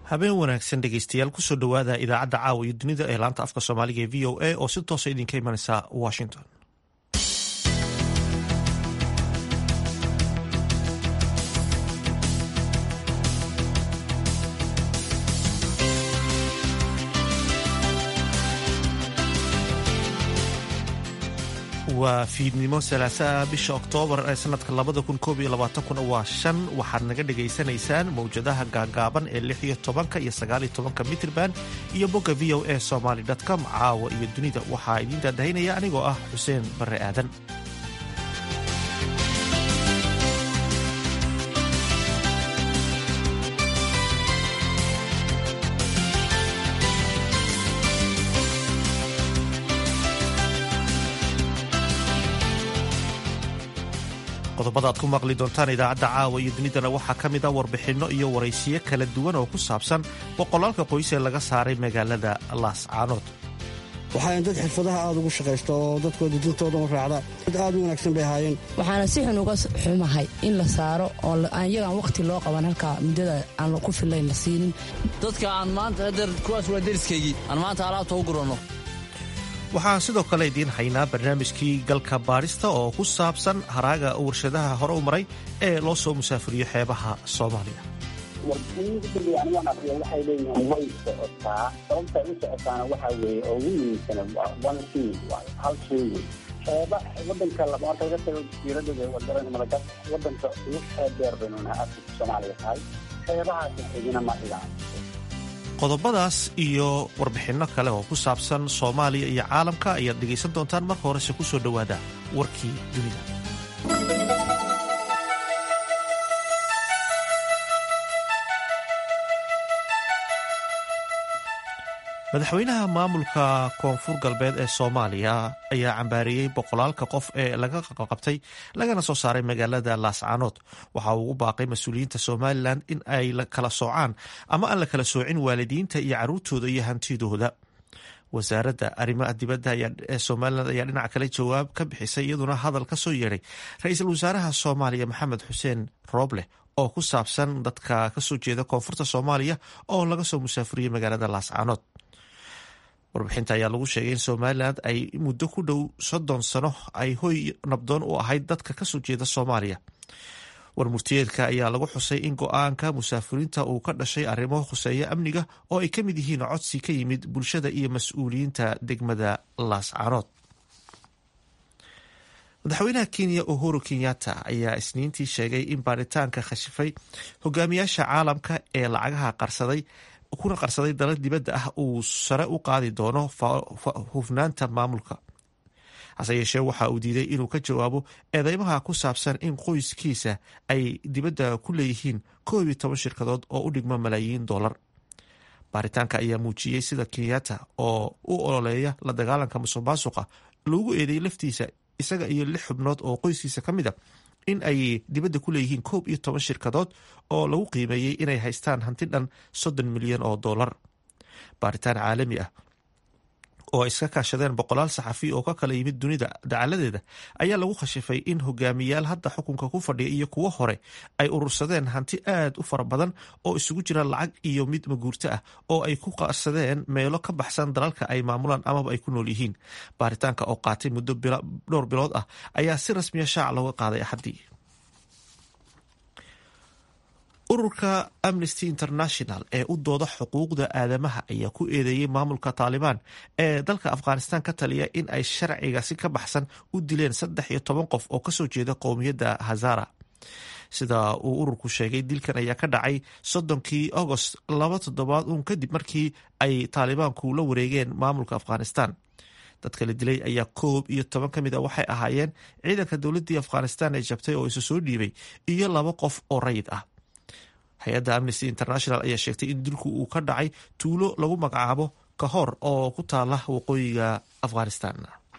habeen wanaagsan dhegeystayaal kusoo dhowaada idaacadda caawa iyo dunida ee laanta afka soomaaliga ee v o a oo si toosa idinka imanaysa washington waa fiidnimo salaasaa bisha oktoobar ee sanadka labada kun koob iyo labaatankuna waa shan waxaad naga dhagaysanaysaan mowjadaha gaagaaban ee lix iyo tobanka iyo sagaaliyo tobanka mitrban iyo bogga v o a somaly com caawa iyo dunida waxaa idiin daadahaynaya anigoo ah xuseen barre aadan qodobada aad ku maqli doontaan idaacadda caawa iyo dunidana waxaa ka mid a warbixinno iyo waraysiyo kala duwan oo ku saabsan boqolaalka qoys ee laga saaray magaalada laascaanood waxaayn dad xirfadaha aad ugu shaqaysta oo dadkooda dintooda u raacda dad aad u wanaagsan bay ahaayeen waxaana si xun uga xumahay in la saaro oo iyagaan wakhti loo qaban halkaa muddada aan ku fillayn la siinin dadka aan maanta kuwaas waa deriskaygii aan maanta alaabta u guranno waxaan sidoo kale idiin haynaa barnaamijkii galka baadhista oo ku saabsan haraaga warshadaha hore u maray ee loo soo musaafiriyo xeebaha soomaaliya waxay leeyihiin way socotaa sababta u socotaana waxaa weeye oo ugu muhiimsana one thing waayo hal shay wey xeeba wadanka marka laga tago jasiiradda wadaran malaga wadanka ugu xeeb dheer baynu nahay afrika soomaaliya tahay xeebahaasi xigina ma dhigaan qodobadaas iyo warbixinno kale oo ku saabsan soomaaliya iyo caalamka ayaad dhegaysan doontaan marka horese ku soo dhowaada warkii dunida madaxweynaha maamulka koonfur galbeed ee soomaaliya ayaa cambaareeyey boqolaalka qof ee laga qabtay lagana soo saaray magaalada laascaanood waxa uu ugu baaqay mas-uuliyiinta somalilan in ay kala soocaan ama aan la kala soocin waalidiinta iyo caruurtooda iyo hantidooda wasaaradda arrimaha dibadda ee somalilan ayaa dhinac kale jawaab ka bixisay iyaduna hadal ka soo yeedhay ra-iisul wasaaraha soomaaliya maxamed xuseen rooble oo ku saabsan dadka kasoo jeeda koonfurta soomaaliya oo laga soo musaafuriyey magaalada laascaanood warbixinta ayaa lagu sheegay in somalilan ay muddo ku dhow soddon sano ay hoy nabdoon u ahayd dadka kasoo jeeda soomaaliya warmurtiyeedka ayaa lagu xusay in go-aanka musaafiriinta uu ka dhashay arrimo khuseeya amniga oo ay ka mid yihiin codsi ka yimid bulshada iyo mas-uuliyiinta degmada laascaanood madaxweynaha kenya uhuru kenyatta ayaa isniintii sheegay in baaritaanka khashifay hogaamiyaasha caalamka ee lacagaha qarsaday kuna qarsaday dalal dibadda ah uu sare u qaadi doono hufnaanta maamulka hase yeeshee waxa uu diiday inuu ka jawaabo eedeymaha ku saabsan in qoyskiisa ay dibadda ku leeyihiin koob iyo toban shirkadood oo u dhigma malaayiin dollar baaritaanka ayaa muujiyey sida kenyatta oo u ololeeya la dagaalanka musuq maasuqa loogu eedeeyey laftiisa isaga iyo lix xubnood oo qoyskiisa ka mid a in ay dibadda ku leeyihiin koob iyo toban shirkadood oo lagu qiimeeyey inay haystaan hanti dhan soddon milyan oo dollar baaritaan caalami ah oo ay iska kaashadeen boqolaal saxafi oo ka kala yimid dunida dacaladeeda ayaa lagu khashifay in hogaamiyaal hadda xukunka ku fadhiya iyo kuwo hore ay urursadeen hanti aad u fara badan oo isugu jira lacag iyo mid maguurto ah oo ay ku qarsadeen meelo ka baxsan dalalka ay maamulaan amaba ay ku nool yihiin baaritaanka oo qaatay muddo dhowr bilood ah ayaa si rasmiya shaac looga qaaday axaddii ururka amnesty international ee u dooda xuquuqda aadamaha ayaa ku eedeeyey maamulka taalibaan ee dalka afghanistan ka taliya in ay sharciga si ka baxsan u dileen saddex iyo toban qof oo kasoo jeeda qowmiyadda hazara sida uu ururku sheegay dilkan ayaa ka dhacay soddonkii agost laba toddobaad uun kadib markii ay taalibaanku la wareegeen maamulka afghanistan dadka la dilay ayaa koob iyo toban ka mid a waxay ahaayeen ciidanka dowladdii afghanistan ee jabtay oo isu soo dhiibay iyo laba qof oo rayid ah hay-adda amnesty international ayaa sheegtay in dilku uu ka dhacay tuulo lagu magacaabo kahor oo ku taala waqooyiga afghanistan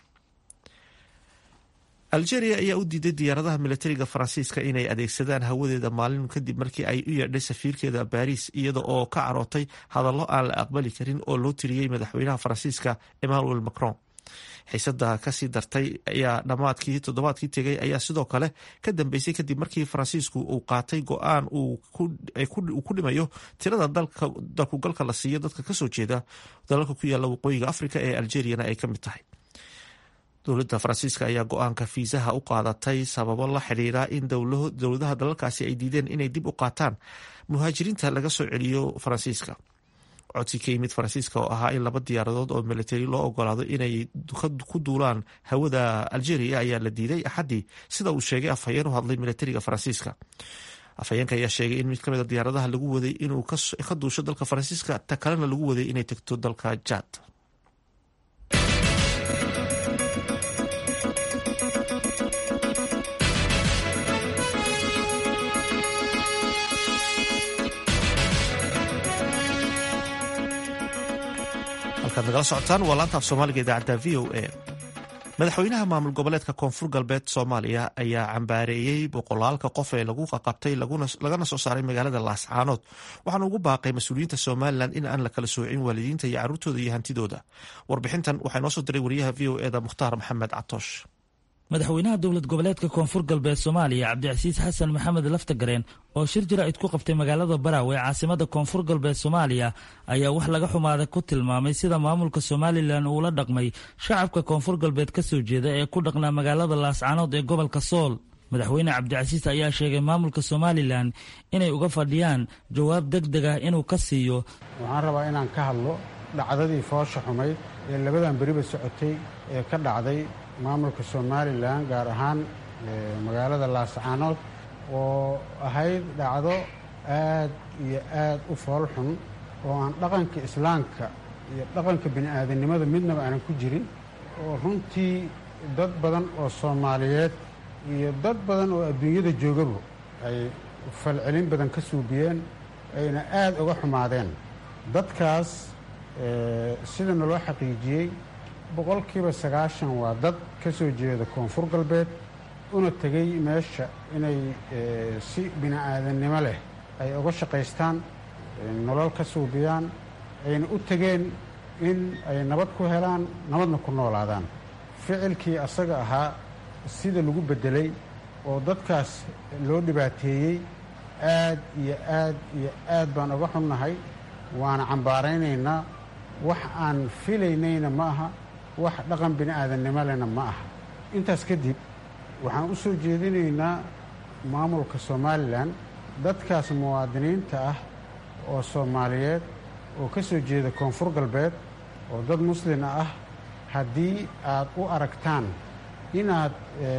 algeria ayaa u diiday diyaaradaha militariga faransiiska inay adeegsadaan hawadeeda maalin kadib markii ay u yeedhay safiirkeeda baariis iyada oo ka carootay hadallo aan la aqbali karin oo loo tiriyey madaxweynaha faransiiska emmanuel macron xiisada kasii dartay ayaa dhammaadkii toddobaadkii tegay ayaa sidoo kale ka dambeysay kadib markii faransiisku uu qaatay go-aan uu ku dhimayo tirada dalkugalka la siiyo dadka kasoo jeeda dalalka ku yaala waqooyiga africa ee algeriana ay ka mid tahay dowladda faransiiska ayaa go-aanka fiisaha u qaadatay sababo la xidhiira in dowladaha dalalkaasi ay diideen inay dib u qaataan muhaajiriinta laga soo celiyo faransiiska codsi ka yimid faransiiska oo ahaa in laba diyaaradood oo militari loo ogolaado inay ku duulaan hawada algeria ayaa la diiday axaddii sida uu sheegay afhayeen u hadlay militariga faransiiska afhayeenka ayaa sheegay in mid kamid a diyaaradaha lagu waday inuu ka duusho dalka faransiiska ta kalena lagu waday inay tegto dalka jad nagala socotaan waa laanta af soomaaliga idaacadda v o a madaxweynaha maamul goboleedka koonfur galbeed soomaaliya ayaa cambaareeyey boqolaalka qof ee lagu qaqabtay lagana soo saaray magaalada laascaanood waxaana ugu baaqay mas-uuliyiinta somalilan in aan la kala soocin waalidiinta iyo caruurtooda iyo hantidooda warbixintan waxaa noo soo diray wariyaha v o eda mukhtaar maxamed catoosh madaxweynaha dowlad goboleedka koonfur galbeed soomaaliya cabdicasiis xasan maxamed laftagareen oo shir jaraa'id ku qabtay magaalada baraawe ee caasimada koonfur galbeed soomaaliya ayaa wax laga xumaada ku tilmaamay sida maamulka somalilan uula dhaqmay shacabka koonfur galbeed ka soo jeeda ee ku dhaqnaa magaalada laascaanood ee gobolka sool madaxweyne cabdicasiis ayaa sheegay maamulka somalilan inay uga fadhiyaan jawaab deg deg ah inuu ka siiyo waxaan rabaa inaan ka hadlo dhacdadii foosha xumayd ee labadan beriba socotay ee ka dhacday maamulka somalilan gaar ahaan magaalada laascaanood oo ahayd dhacdo aad iyo aad u foolxun oo aan dhaqanka islaamka iyo dhaqanka bini'aadanimada midnaba aanan ku jirin oo runtii dad badan oo soomaaliyeed iyo dad badan oo adduunyada joogaba ay falcelin badan ka suubiyeen ayna aad uga xumaadeen dadkaas sida naloo xaqiijiyey boqolkiiba sagaashan waa dad ka soo jeeda koonfur galbeed una tegey meesha inay si bini'aadannimo leh ay uga shaqaystaan nolol ka suubiyaan ayna u tegeen in ay nabad ku helaan nabadna ku noolaadaan ficilkii asaga ahaa sida lagu beddelay oo dadkaas loo dhibaateeyey aad iyo aad iyo aad baan uga xunnahay waana cambaaraynaynaa wax aan filaynayna ma aha wax dhaqan bini'aadannimo lehna ma aha intaas kadib waxaan u soo jeedinaynaa maamulka somalilan dadkaas muwaadiniinta ah oo soomaaliyeed oo ka soo jeeda koonfur galbeed oo dad muslima ah haddii aad u aragtaan inaad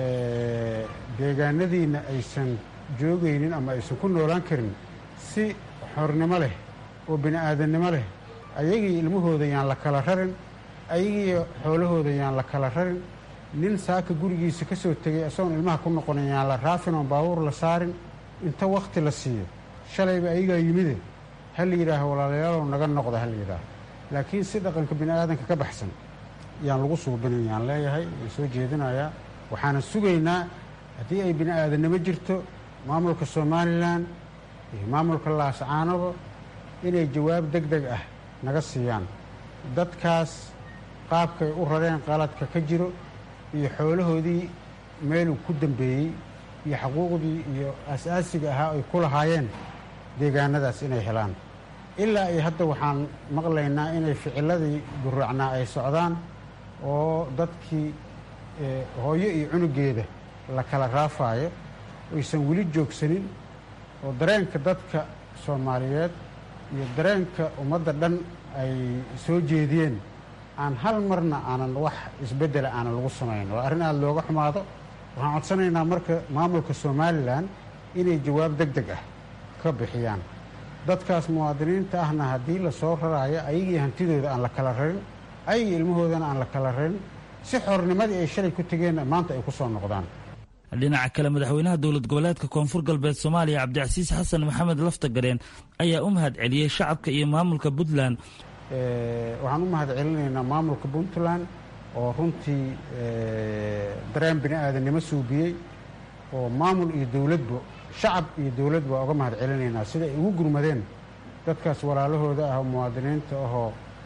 deegaanadiinna aysan joogaynin ama aysan ku noolaan karin si xornimo leh oo bini'aadannimo leh ayagii ilmahooda yaan la kala rarin ayagii xoolahooda yaan la kala rarin nin saaka gurigiisa ka soo tegay isagoon ilmaha ku noqonin yaan la raafin oon baabuur la saarin inta wakhti la siiyo shalayba ayagaa yimide ha la yidhaaho walaalayaalow naga noqda ha la yidhaaho laakiin si dhaqanka bini'aadanka ka baxsan yaan lagu suubinin yaan leeyahay waan soo jeedinayaa waxaana sugaynaa haddii ay bini'aadannimo jirto maamulka somalilan iyo maamulka laascaanoba inay jawaab deg deg ah naga siiyaan dadkaas qaabkay u rareen qaladka ka jiro iyo xoolahoodii meeluu ku dambeeyey iyo xaquuqdii iyo asaasiga ahaa ay ku lahaayeen deegaanadaas inay helaan ilaa iyo hadda waxaan maqlaynaa inay ficiladii guraacnaa ay socdaan oo dadkii hooyo iyo cunugeeda la kala raafaayo aysan weli joogsanin oo dareenka dadka soomaaliyeed iyo dareenka ummadda dhan ay soo jeediyeen aan hal marna aanan wax isbeddela aanan lagu samayn waa arrin aada looga xumaado waxaan codsanaynaa marka maamulka somalilan inay jawaab deg deg ah ka bixiyaan dadkaas muwaadiniinta ahna haddii la soo raraayo ayagii hantidooda aan la kala rarin ayagii ilmahoodana aan la kala rarin si xornimadii ay shalay ku tegeenna maanta ay ku soo noqdaan dhinaca kale madaxweynaha dowlad goboleedka koonfur galbeed soomaaliya cabdicasiis xasan maxamed laftagareen ayaa u mahad celiyey shacabka iyo maamulka puntland waxaan u mahad celinaynaa maamulka puntland oo runtii dareen bini aadannimo suubiyey oo maamul iyo dowladba shacab iyo dowladba waa uga mahad celinaynaa sida ay ugu gurmadeen dadkaas walaalahooda ah oo muwaadiniinta ahoo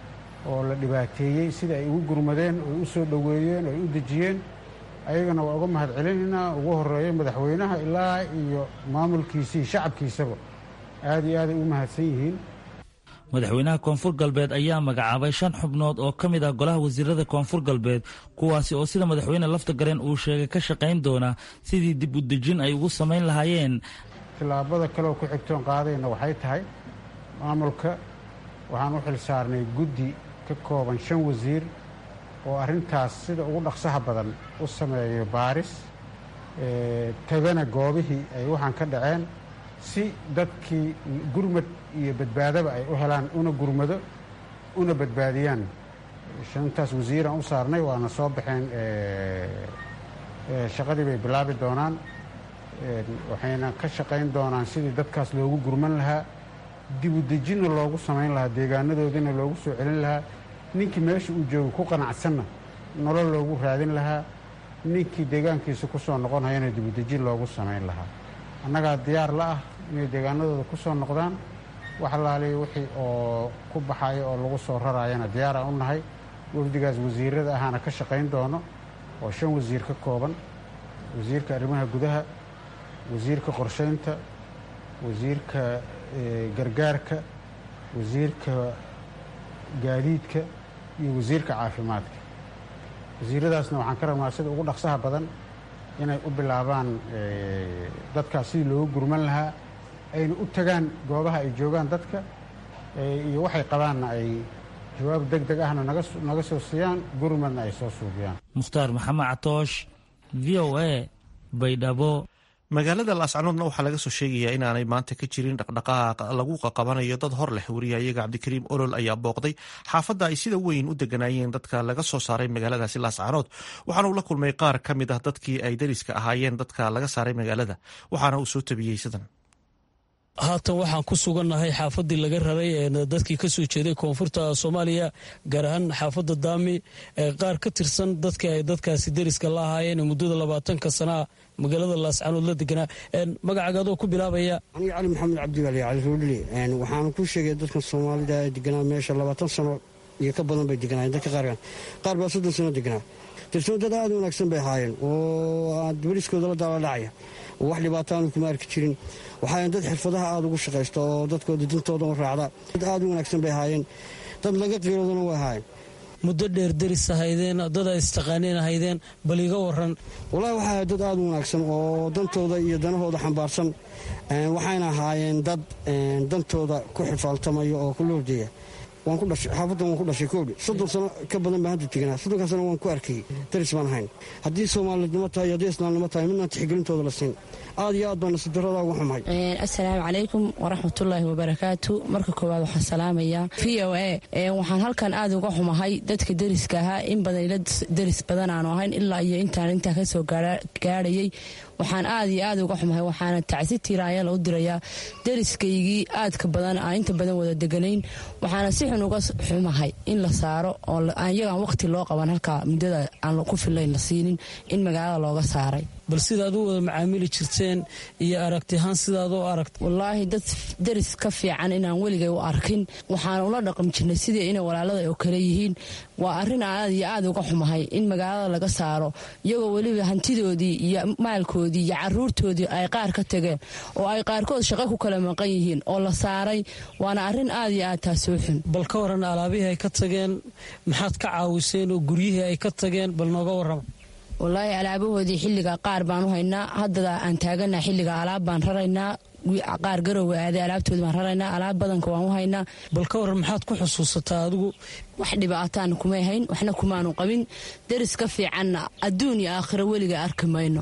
oo la dhibaateeyey sida ay ugu gurmadeen oy u soo dhoweeyeen oy u dejiyeen ayagana waa uga mahad celinaynaa ugu horeeya madaxweynaha ilaa iyo maamulkiisii shacabkiisaba aad iyo aaday u mahadsan yihiin madaxweynaha koonfur galbeed ayaa magacaabay shan xubnood oo ka mid ah golaha wasiirada koonfur galbeed kuwaasi oo sida madaxweyne lafta gareen uu sheegay ka shaqayn doona sidii dib u dejin ay ugu samayn lahaayeen tillaabada kaleoo ku xigtoon qaadayna waxay tahay maamulka waxaan u xil saarnay guddi ka kooban shan wasiir oo arrintaas sida ugu dhaqsaha badan u sameeyo baaris tagana goobihii ay waxaan ka dhaceen si dadkii gurmad iyo badbaadaba ay u helaan una gurmado una badbaadiyaan shantaas wasiiraan u saarnay waana soo baxeen shaqadii bay bilaabi doonaan waxayna ka shaqayn doonaan sidii dadkaas loogu gurman lahaa dib u dejinna loogu samayn lahaa deegaanadoodina loogu soo celin lahaa ninkii meesha uu joogo ku qanacsanna nolol loogu raadin lahaa ninkii deegaankiisa ku soo noqonhayana dib u dejin loogu samayn lahaa annagaa diyaar la ah inay deegaanadooda ku soo noqdaan wax laaliya wixii oo ku baxaya oo lagu soo raraayana diyaaraan u nahay wafdigaas wasiirada ahaana ka shaqayn doono oo shan wasiir ka kooban wasiirka arrimaha gudaha wasiirka qorshaynta wasiirka gargaarka wasiirka gaadiidka iyo wasiirka caafimaadka wasiiradaasna waxaan ka rabnaa sida ugu dhaqsaha badan inay u bilaabaan dadkaas sidii loogu gurman lahaa ayna u tagaan goobaha ay joogaan dadka iyo waxay qabaanna ay jawaab deg deg ahna naga soo siiyaan gurmadna ay soo suubiyaan mukhtaar maxamed catoosh v o a baydhabo magaalada laascanoodna waxaa laga soo sheegayaa inaanay maanta ka jirin dhaqdhaqaaq lagu qaqabanayo dad hor leh wariyayaga cabdikariim olol ayaa booqday xaafadda ay sida weyn u deganaayeen dadka laga soo saaray magaaladaasi laascanood waxaana uu la kulmay qaar ka mid ah dadkii ay dariska ahaayeen dadka laga saaray magaalada waxaana uu soo tabiyey sidan haatan waxaan ku sugannahay xaafadii laga raray dadkii ka soo jeeday koonfurta soomaaliya gaar ahaan xaafadda daami qaar ka tirsan dadka ay dadkaasi deriska la ahaayeen muddada labaatanka sanaa magaalada laascanood la deganaa magacaaga adoo ku bilaabaya aniga cali maxamed cabdiwali cali ruudhili waxaana ku sheegay dadka soomaalida ee deganaa meesha labaatan sano iyo ka badan bay deganaayeen dadka qaarkan qaar baa soddon sano deganaa tirsan dad aad u wanaagsan bay ahaayeen oo deriskooda la daaladhacaya oo wax dhibaataanu kuma arki jirin waxaayan dad xirfadaha aada ugu shaqaysta oo dadkooda dintooda u raacda dad aad u wanaagsan bay ahaayeen dad laga qiiroodana way ahaayeen muddo dheer deris ahaydeen dad ay istaqaaneen ahaydeen bal iga waran wallaahi waxaa ahay dad aada u wanaagsan oo dantooda iyo danahooda xambaarsan waxayna ahaayeen dad dantooda ku xifaaltamaya oo ku loordeeya waan ku dhashay xaafaddan waan ku dhashay koodhi soddon sano ka badan baan hadda teganaa soddonkaa sano waan ku arkayay daris baan ahayn haddii soomaalidnimo tahay haddii islaamnimo tahay midnaan tixgelintooda la siin aad iyo aad baan nasidarada ugu xumahay assalaamu calaykum waraxmatullaahi wabarakaatu marka koowaad waxaan salaamayaa v o a waxaan halkan aad uga xumahay dadka deriska ahaa in badan ila deris badan aanu ahayn ilaa iyo intaan intaa ka soo gaadhayay waxaan aad iyo aad uga xumahay waxaana tacsi tiiraayala u dirayaa deriskaygii aadka badan aan inta badan wada deganayn waxaana si xun uga xumahay in la saaro oo iyagaan waqti loo qaban halkaa muddada aan ku filayn la siinin in magaalada looga saaray bal sidaad u wada macaamili jirteen iyo aragtiahaan sidaad u aragta wallaahi dad deris ka fiican inaan weligay u arkin waxaan ula dhaqmi jirnay sidii inay walaalada oo kale yihiin waa arrin aad iyo aad uga xumahay in magaalada laga saaro iyagoo weliba hantidoodii iyo maalkoodii iyo caruurtoodii ay qaar ka tageen oo ay qaarkood shaqo ku kala maqan yihiin oo la saaray waana arrin aad iyo aad taasoo xun bal ka waran alaabihii ay ka tageen maxaad ka caawiseen oo guryihii ay ka tageen bal nooga warrama wallaahi alaabahoodii xilliga qaar baan u haynaa haddada aan taagana xilliga alaab baan raraynaa qaar garowe aaday alaabtoodi baan raraynaa alaab badanka waan u haynaa bal ka waran maxaad ku xusuusataa adigu wax dhibaataana kumay hayn waxna kumaanu qabin deris ka fiicanna adduun iyo aakhiro weliga arki mayno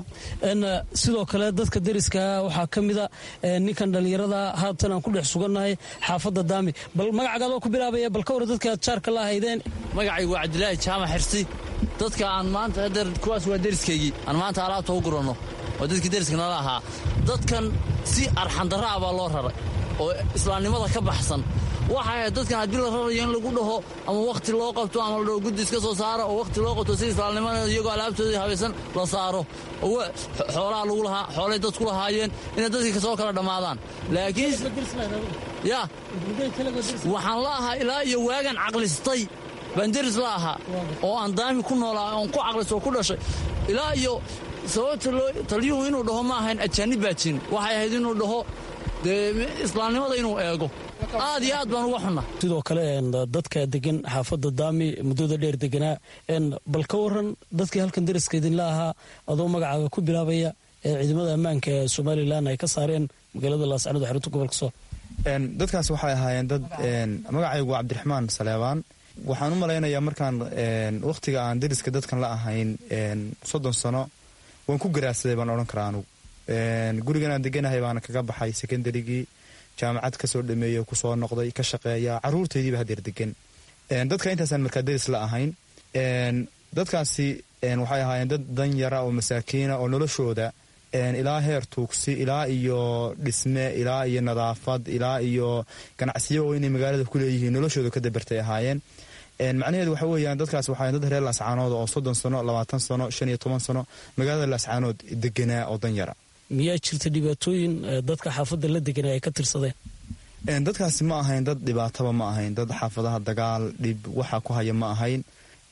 sidoo kale dadka deriska waxaa ka mida ninkan dhallinyarada haatan aan ku dhex sugannahay xaafadda daami bal magacagaadoo ku bilaabaya bal ka waran dadka aad jaarka la ahaydeen magacaygu waa cabdilaahi jaamac xirsi dadka aan maanta hadeer kuwaas waa deriskaygii aan maanta alaabta u guranno oo dadkii deriska nala ahaa dadkan si arxandarra ah baa loo raray oo islaamnimada ka baxsan waxay ahayd dadkan haddii la rarayo in lagu dhaho ama wakhti loo qabto ama la dhaho guddi iska soo saaro oo wakhti loo qabto si islaamnimada iyagoo alaabtoodii habaysan la saaro oo xoolaha lagu lahaa xoolay dadku lahaayeen inay dadkii kasoo kala dhammaadaan laakiin ya waxaan la ahaa ilaa iyo waagan caqlistay baan deris la ahaa oo aan daami ku noolaa oon ku caqlis oo ku dhashay ilaa iyo sababta taliyuhu inuu dhaho ma ahayn ajaanib baa jirin waxay ahayd inuu dhaho dee islaamnimada inuu eego aad iyo aad baan uga xunna sidoo kale dadka degan xaafadda daami muddada dheer deganaa bal ka waran dadkii halkan deriska idinla ahaa adoo magacaaga ku bilaabaya ee ciidamada ammaanka ee somalilan ay ka saareen magaalada laascanood xarunta gobolka sool dadkaas waxay ahaayeen dad magacaygu cabdiraxmaan saleebaan waxaan u malaynayaa markaan wakhtiga aan deriska dadkan la ahayn soddon sano waan ku garaadsaday baan odhan karaa anugu gurigan aan deganahay baana kaga baxay sekondarigii jaamacad kasoo dhameeyo kusoo noqday ka shaqeeya caruurtaydiiba hadeer degan dadka intaasaan markaa deris la ahayn dadkaasi waxay ahaayeen dad danyara oo masaakiina oo noloshooda ilaa heer tuugsi ilaa iyo dhisme ilaa iyo nadaafad ilaa iyo ganacsiyo oo inay magaalada ku leeyihiin noloshooda ka dabartay ahaayeen macnaheedu waxa weeyaan dadkaas waxaa dad reer laascaanood oo soddon sano labaatan sano shan iyo toban sano magaalada laascaanood deganaa oo danyara miyaa jirta dhibaatooyin dadka xaafadda la deganaa ay ka tirsadeen dadkaasi ma ahayn dad dhibaataba ma ahayn dad xaafadaha dagaal dhib waxa ku haya ma ahayn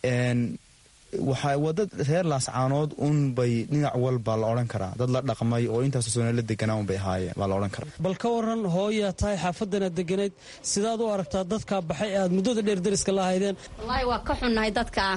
waa dad reer laascaanood un bay dhinac walba la odhan karaa dad la dhaqmay oo intaasoo sano la deganaa un bay ahaayeen baa la odhan karaa bal ka waran hooyaa tahay xaafadanaad deganayd sidaad u aragtaa dadkaa baxay aad muddada dheer deriska la ahaydeen wallaahi waa ka xunnahay dadkaa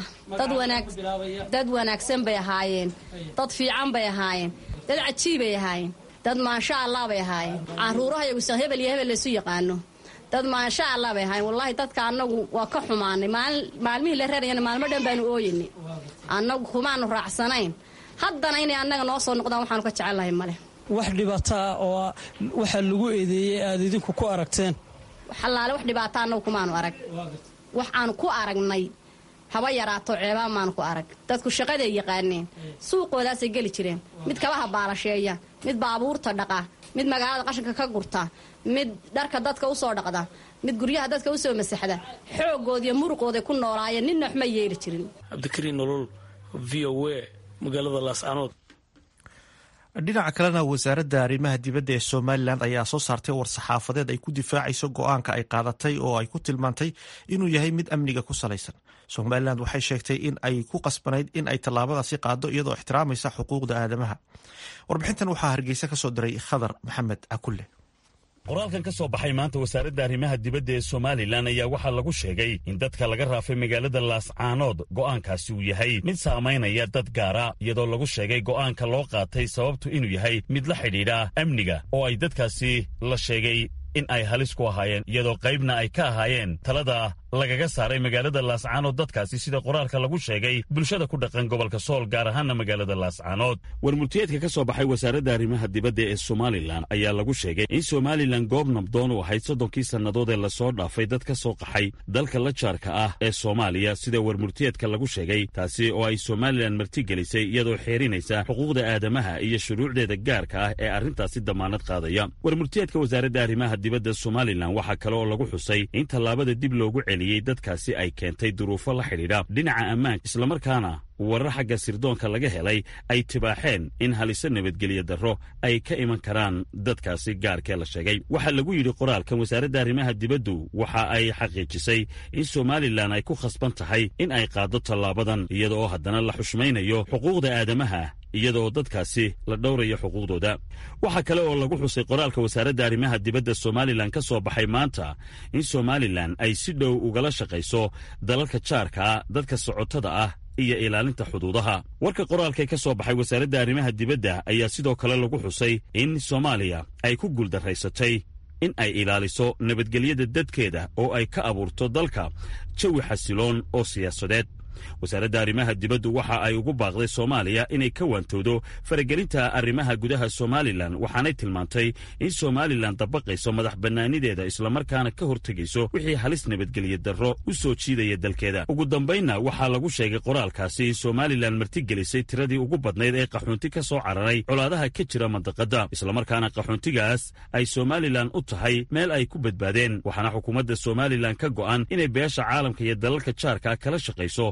dad wanaagsan bay ahaayeen dad fiican bay ahaayeen dad cajiibay ahaayeen dad maasha allah bay ahaayeen caruuraha yagusan hebel iyo hebel laysu yaqaano dad maasha allah bay ahaayeen wallaahi dadka annagu waa ka xumaanay maalmihii la reerayana maalmo dhan baanu ooyinay annagu kumaanu raacsanayn haddana inay annaga noo soo noqdaan waxaanu ka jecellahay male wax dhibaataa oo waxaa lagu eedeeyey aad idinku ku aragteen allaale wax dhibaata annagu kumaanu arag wax aanu ku aragnay haba yaraato ceebaa maanu ku arag dadku shaqaday yaqaaneen suuqoodaasay geli jireen mid kabaha baalasheeya mid baabuurta dhaqa mid magaalada qashinka ka gurta mid dharka dadka usoo dhaqda mid guryaha dadka usoo masaxda xoogoodiiyo muruqooday ku noolaayeen ninna waxma yeeli jirin cabdikariin nolol v o a magaalada laascanood dhinaca kalena wasaaradda arrimaha dibadda ee somalilan ayaa soo saartay war-saxaafadeed ay ku difaacayso go-aanka ay qaadatay oo ay ku tilmaantay inuu yahay mid amniga ku salaysan somalilan waxay sheegtay in ay ku qasbanayd in ay tallaabadaasi qaado iyadoo ixtiraamaysa xuquuqda aadamaha warbixintan waxaa hargeysa ka soo diray khadar maxamed cakulle qoraalkan ka soo baxay maanta wasaaradda arrimaha dibadda ee somalilan ayaa waxaa lagu sheegay in dadka laga raafay magaalada laascaanood go'aankaasi uu yahay mid saamaynaya dad gaara iyadoo lagu sheegay go'aanka loo qaatay sababtu inuu yahay mid la xidhiidha amniga oo ay dadkaasi la sheegay in ay halis ku ahaayeen iyadoo qaybna ay ka ahaayeen talada lagaga saaray magaalada laascaanood dadkaasi sida qoraalka lagu sheegay bulshada ku dhaqan gobolka sool gaar ahaana magaalada laascaanood warmultiyeedka ka soo baxay wasaaradda arrimaha dibadda ee somalilan ayaa lagu sheegay in somalilan goob nabdoon u ahayd soddonkii sannadood ee lasoo dhaafay dad ka soo qaxay dalka la jaarka ah ee soomaaliya sida warmultiyeedka lagu sheegay taasi oo ay somalilan martigelisay iyadoo xeerinaysa xuquuqda aadamaha iyo shuruucdeeda gaarka ah ee arrintaasi damaanad qaadaya warmultiyeedka wasaaradda arrimaha dibadda somalilan waxaa kale oo lagu xusay in tallaabada dib loogu celiyey dadkaasi ay keentay duruufo la xidhiidha dhinaca ammaanka islamarkaana warar xagga sirdoonka laga helay ay tibaaxeen in haliso nabadgelyo darro ay ka iman karaan dadkaasi gaarkee la sheegay waxaa lagu yidhi qoraalkan wasaaradda arrimaha dibaddu waxa ay xaqiijisay in somalilan ay ku khasban tahay in ay qaaddo tallaabadan iyada oo haddana la xushmaynayo xuquuqda aadamaha iyadaoo dadkaasi la dhowrayo xuquuqdooda waxaa kale oo lagu xusay qoraalka wasaaradda arrimaha dibadda somalilan ka soo baxay maanta in somalilan ay si dhow ugala shaqayso dalalka jaarkaa dadka socotada ah iyo ilaalinta xuduudaha warka qoraalkee ka soo baxay wasaaradda arrimaha dibadda ayaa sidoo kale lagu xusay in soomaaliya ay ku guuldaraysatay in ay ilaaliso nabadgelyada dadkeeda oo ay ka abuurto dalka jawi xasiloon oo siyaasadeed wasaaradda arrimaha dibaddu waxa ay ugu baaqday soomaaliya inay ka waantowdo faragelinta arrimaha gudaha somalilan waxaanay tilmaantay in somalilan dabaqayso madax bannaanideeda islamarkaana ka hortegayso wixii halis nabadgelyo darro u soo jiidaya dalkeeda ugu dambaynna waxaa lagu sheegay qoraalkaasi in somalilan martigelisay tiradii ugu badnayd ee qaxoonti ka soo cararay colaadaha ka jira mandaqadda islamarkaana qaxoontigaas ay somalilan u tahay meel ay ku badbaadeen waxaana xukuumadda somalilan ka go'an inay beesha caalamka iyo dalalka jaarka kala shaqayso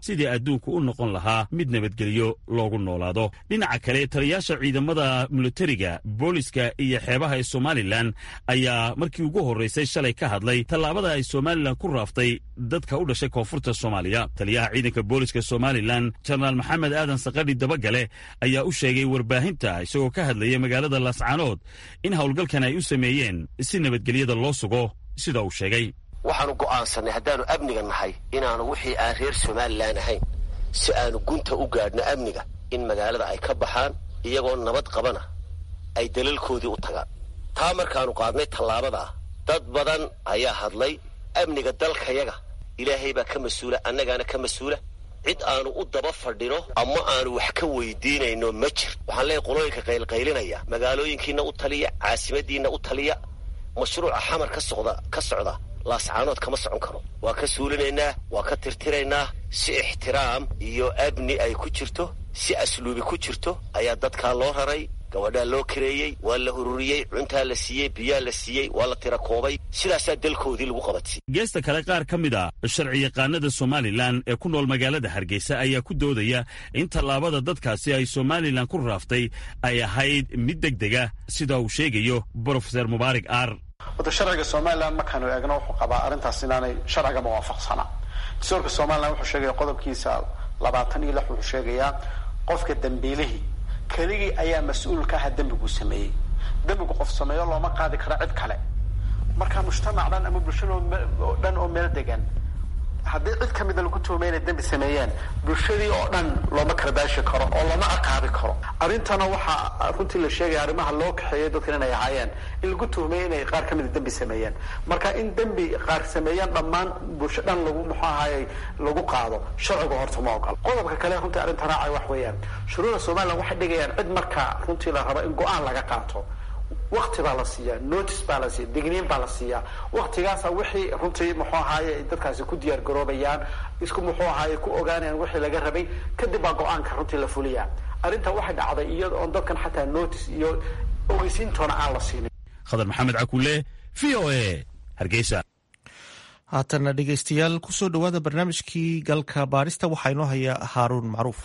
sidii adduunku u noqon lahaa mid nabadgelyo loogu noolaado dhinaca kale taliyaasha ciidamada militariga booliska iyo xeebaha ee somalilan ayaa markii ugu horraysay shalay ka hadlay tallaabada ay somalilan ku raaftay dadka u dhashay koonfurta soomaaliya taliyaha ciidanka booliska somalilan jenaraal maxamed aadan sakadhi dabagale ayaa u sheegay warbaahinta isagoo ka hadlaya magaalada laascaanood in howlgalkan ay u sameeyeen si nabadgelyada loo sugo sida uu sheegay waxaanu go'aansannay haddaannu amniga nahay inaanu wixii aan reer somalilan ahayn si aanu gunta u gaadhno amniga in magaalada ay ka baxaan iyagoo nabad qabana ay dalalkoodii u tagaan taa markaannu qaadnay tallaabadaa dad badan ayaa hadlay amniga dalkayaga ilaahay baa ka mas-uula annagaana ka mas-uula cid aanu u daba fadhino ama aanu wax ka weydiinayno ma jir waxaan leeyahy qolooyinka qaylqaylinaya magaalooyinkiinna u taliya caasimadiinna u taliya mashruuca xamar ka socda ka socda laascaanood kama socon karo waa ka suulinaynaa waa ka tirtiraynaa si ixtiraam iyo amni ay ku jirto si asluubi ku jirto ayaa dadkaa loo raray gabadhaa loo kareeyey waa la ururiyey cuntaa la siiyey biyaa la siiyey waa la tira koobay sidaasaa dalkoodii lagu qabatay geesta kale qaar ka mid a sharciyaqaanada somalilan ee ku nool magaalada hargeysa ayaa ku doodaya in tallaabada dadkaasi ay somalilan ku raaftay ay ahayd mid deg dega sida uu sheegayo brofeser mubaarak aar wada sharciga somalilan markaanu eegno wuxuu qabaa arrintaas inaanay sharciga muwaafaqsana dastuurka somalilan wuxuu sheegaya qodobkiisa labaatan iyo lix wuxuu sheegayaa qofka dambiilihii keligii ayaa mas-uul ka aha dembiguu sameeyey dembigu qof sameeyo looma qaadi karo cid kale marka mujtamac dhan ama bulshada dhan oo meel degan haddii cid ka mida lagu tuhumay inay dembi sameeyeen bulshadii oo dhan looma karbaashi karo oo looma ciqaabi karo arrintana waxaa runtii la sheegaya arrimaha loo kaxeeyay dadkan inay ahaayeen in lagu tuhumay inay qaar ka mida dembi sameeyeen marka in dembi qaar sameeyaan dhammaan bulsho dhan lagu muxuu ahaayey lagu qaado sharciga horta ma ogol qodobka kale runtii arrinta raacay wax weeyaan shuruuda somaliland waxay dhigayaan cid marka runtii la rabo in go-aan laga qaato wakti baa la siiyaa notice baa la siiya digniin baa la siiyaa waktigaasa wixii runtii muxuu ahaaye ay dadkaasi ku diyaar garoobayaan isku muxuu ahaaye ku ogaanayaan wixii laga rabay kadib baa go-aanka runtii la fuliyaa arrinta waxay dhacday iyada oon dadkan xataa notice iyo ogeysiintoona aan la siinin khadar maxamed cakuule v o a hargeysa haatana dhegeystayaal kusoo dhowaada barnaamijkii galka baarista waxaa inoo haya haaruun macruuf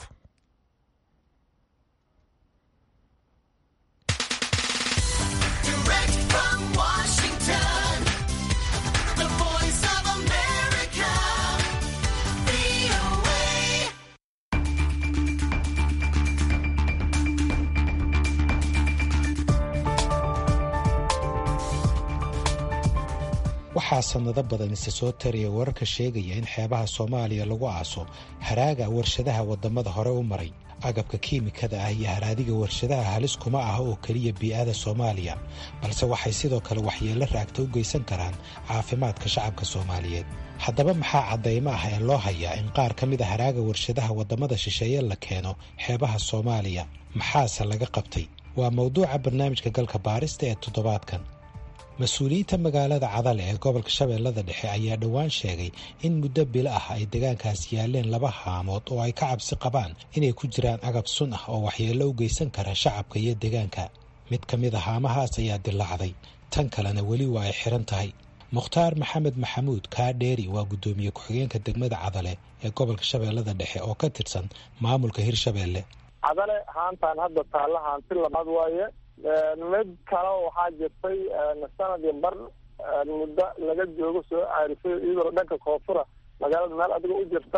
waxaa sannado badan isa soo taraya wararka sheegaya in xeebaha soomaaliya lagu aaso haraaga warshadaha waddamada hore u maray agabka kiimikada ah iyo haraadiga warshadaha halis kuma ah oo keliya bii'ada soomaaliya balse waxay sidoo kale waxyeello raagta u geysan karaan caafimaadka shacabka soomaaliyeed haddaba maxaa caddaymo ah ee loo hayaa in qaar ka mid a haraaga warshadaha waddamada shisheeye la keeno xeebaha soomaaliya maxaase laga qabtay waa mawduuca barnaamijka galka baarista ee toddobaadkan mas-uuliyiinta magaalada cadale ee gobolka shabeellada dhexe ayaa dhowaan sheegay in muddo bilo ah ay deegaankaas yaaleen laba haamood oo ay ka cabsi qabaan inay ku jiraan agab sun ah oo waxyeello u geysan kara shacabka iyo deegaanka mid ka mid a haamahaas ayaa dilaacday tan kalena weli waa ay xiran tahay mukhtaar maxamed maxamuud kaadheeri waa guddoomiye ku-xigeenka degmada cadale ee gobolka shabeellada dhexe oo ka tirsan maamulka hirshabeelle cadale haantaan hadda taalla haanti labaad waaye mid kale waxaa jirtay sanadii bar muddo laga joogo soo caarisay iyadoo dhanka koonfura magaalada meel adiga u jirta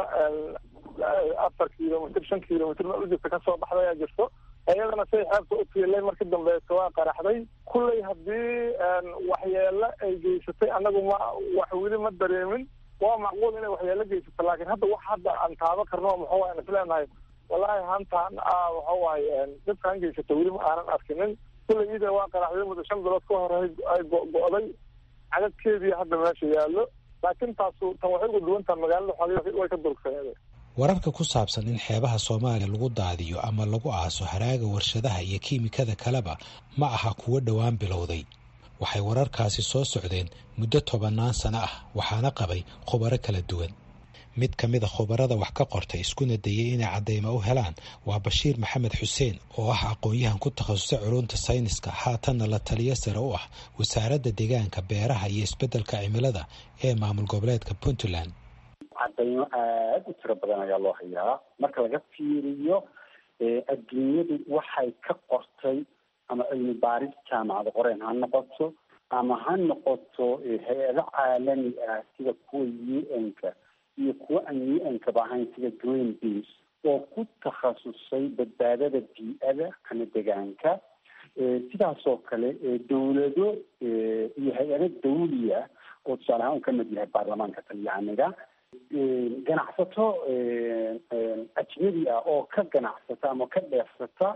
afar kilomitr shan kilomitr meel u jirta kasoo baxda ayaa jirto iyadana say xeebta u tiilay markii dambeeto waa qaraxday kulley haddii waxyeelo ay geysatay anagu ma wax weli ma dareemin waa macquul inay waxyeelo geysato laakiin hadda wax hadda aan taabo karno muxuu aan isleenahay wallaahi hantaan waxa waaye dadkaan geysato weli ma aanan arkinin kulley ida waa qaraxday muddo shan bilood ka hor ay go-go'day cadadkeedii hadda meesha yaallo laakiin taasu tan waxay uga duwantaha magaalada xoogay way ka durugsaneed wararka ku saabsan in xeebaha soomaaliya lagu daadiyo ama lagu aaso haraaga warshadaha iyo kiimikada kaleba ma aha kuwo dhowaan bilowday waxay wararkaasi soo socdeen muddo tobannaan sano ah waxaana qabay khubaro kala duwan mid ka mid a khubarada wax ka qortay iskuna dayay inay caddaymo u helaan waa bashiir maxamed xuseen oo ah aqoon-yahan ku takhasusay culunta sayniska haatanna la taliyo sare u ah wasaaradda deegaanka beeraha iyo isbeddelka cimilada ee maamul goboleedka puntland cadaymo aada u tiro badan ayaa loo hayaa marka laga fiiriyo adduunyadu waxay ka qortay ama cilmi baaris jaamacada qoreen ha noqoto ama ha noqoto hay-ado caalami ah sida kuwa u n-ka iyo kuwa aan u n-kaba ahayn sida green beas oo ku takhasusay badbaadada bii-ada ama degaanka sidaasoo kale dowlado iyo hay-ado dawliya oo tusaale ahaan uu ka mid yahay baarlamaanka talyaaniga ganacsato ajnabi ah oo ka ganacsata ama ka dheefsata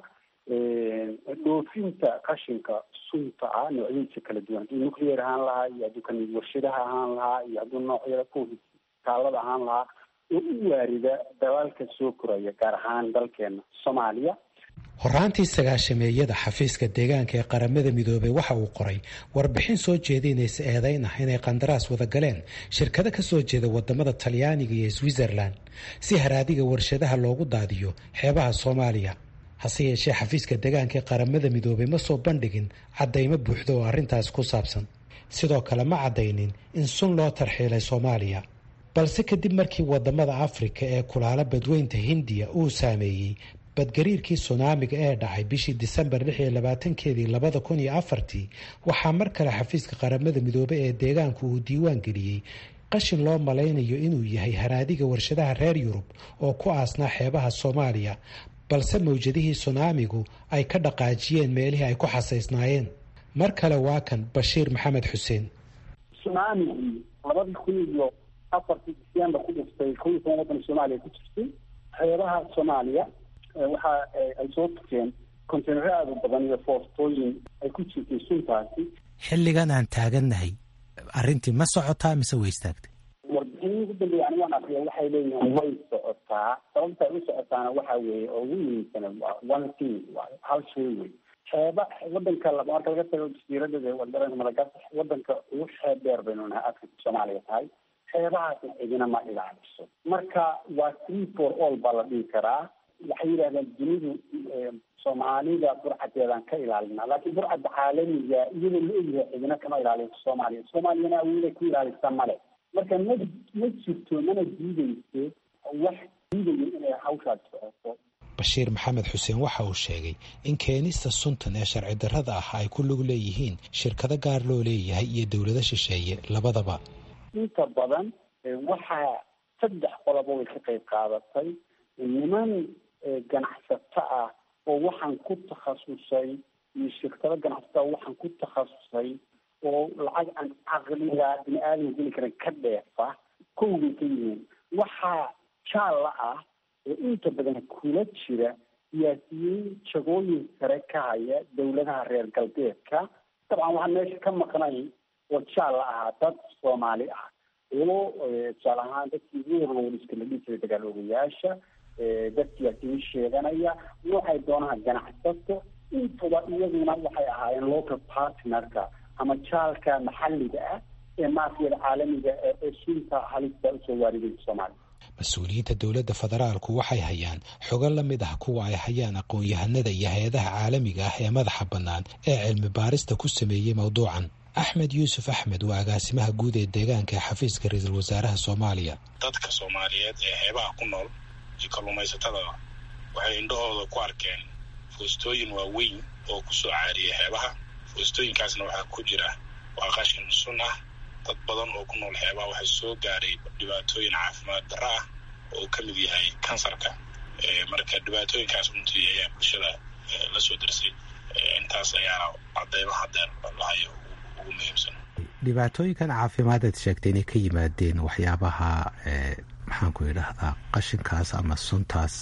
dhoofinta qashinka sunta ah noocyadiisa kala duwan hadduu nuclear ahaan lahaa iyo hadduu kan warshadaha ahaan lahaa iyo hadduu noocyada taalada ahaan lahaa oo u waarida dalaalka soo koraya gaar ahaan dalkeena soomaaliya horaantii sagaashameeyada xafiiska deegaanka ee qaramada midoobey waxa uu qoray warbixin soo jeedinaysa eedayn ah inay qandaraas wada galeen shirkado ka soo jeeda wadamada talyaaniga iyo switzerland si haraadiga warshadaha loogu daadiyo xeebaha soomaaliya hase yeeshee xafiiska deegaanka ee qaramada midoobey ma soo bandhigin caddaymo buuxda oo arrintaas ku saabsan sidoo kale ma caddaynin in sun loo tarxiilay soomaaliya balse kadib markii wadamada afrika ee kulaalo badweynta hindiya uu saameeyey badgariirkii sunaamiga ee dhacay bishii disembar lix iyo labaatankeedii labada kun iyo afartii waxaa mar kale xafiiska qaramada midoobey ee deegaanku uu diiwaan geliyey qashin loo malaynayo inuu yahay haraadiga warshadaha reer yurub oo ku aasnaa xeebaha soomaaliya balse mawjadihii sunaamigu ay ka dhaqaajiyeen meelihii ay ku xasaysnaayeen mar kale waa kan bashiir maxamed xuseen sunaamigii labadii kun iyo afartii disembar ku dhiftay kow iyo toban waddan soomaaliya ku jirtay xeebaha soomaaliya waxa ay soo tukeen konteynaro aada u badan iyo foostooyin ay ku jirtay suntaasi xilligan aan taagannahay arrintii ma socotaa mise way istaagtay warbixinii ugu dambeeya anigu aan akriya waxay leeyihiin way socotaa sababta ay u socotaana waxa weeye oo ugu muhiimsana waa one thing waayo hal shay wey xeeba wadanka marka laga tago jasiiradada wadaranka madagaskar wadanka ugu xeeb dheer baynu nahay afrika soomaaliya tahay xeebahaasna cidina ma ilaaliso marka waa three for all baa la dhihi karaa waxay yidhahdeen dunidu soomaalida burcadeedaan ka ilaalinaa laakiin burcadda caalamiga iyadoo la ogyahay cidina kama ilaaliso soomaaliya soomaaliyana awooday ku ilaalisa male marka ma ma jirto mana diideyso wax diidayo inay hawshaas socoto bashiir maxamed xuseen waxa uu sheegay in keenista suntan ee sharci darrada ah ay ku lug leeyihiin shirkado gaar loo leeyahay iyo dowlado shisheeye labadaba inta badan waxaa saddex qoloba way ka qayb qaadatay niman ganacsato ah oo waxaan ku takhasusay iyo shirkado ganacsato ah waxaan ku takhasusay oo lacag aan caqliga bini aadam geli karan ka dheefa kowbay ka yihiin waxaa jaalla ah oo inta badan kula jira siyaasiyiin jagooyin sare ka haya dowladaha reer galbeedka dabcan waxaan meesha ka maqnay oo jaalla ahaa dad soomaali ah oo tusaale ahaan dadkii warwariska la dhihi jiray dagaal ogayaasha dad siyaasiyiin sheeganaya noocay doonaha ganacsato intuba iyaduna waxay ahaayeen local partnerka ama jaalka maxalliga ah ee maafiyada caalamiga ee sunta halista usoo waaridaysa soomaaliya mas-uuliyiinta dowladda federaalku waxay hayaan xogo la mid ah kuwa ay hayaan aqoon-yahanada iyo hay-adaha caalamiga ah ee madaxa bannaan ee cilmi baarista ku sameeyey mowduucan axmed yuusuf axmed waa agaasimaha guud ee deegaanka ee xafiiska ra-iisul wasaaraha soomaaliya dadka soomaaliyeed ee xeebaha ku nool iyo kalluumaysatada waxay indhahooda ku arkeen foostooyin waaweyn oo kusoo caariyay xeebaha foostooyinkaasna waxaa ku jira waa qashin sun ah dad badan oo ku nool xeebaha waxay soo gaaray dhibaatooyin caafimaad darro ah oo ka mid yahay kansarka marka dhibaatooyinkaas runtii ayaa bulshada la soo darsay intaas ayaana cadeymaha deer lahayo ugu muhiimsan dhibaatooyinkan caafimaadaad sheegtay inay ka yimaadeen waxyaabaha maxaanku idhaahdaa qashinkaas ama suntaas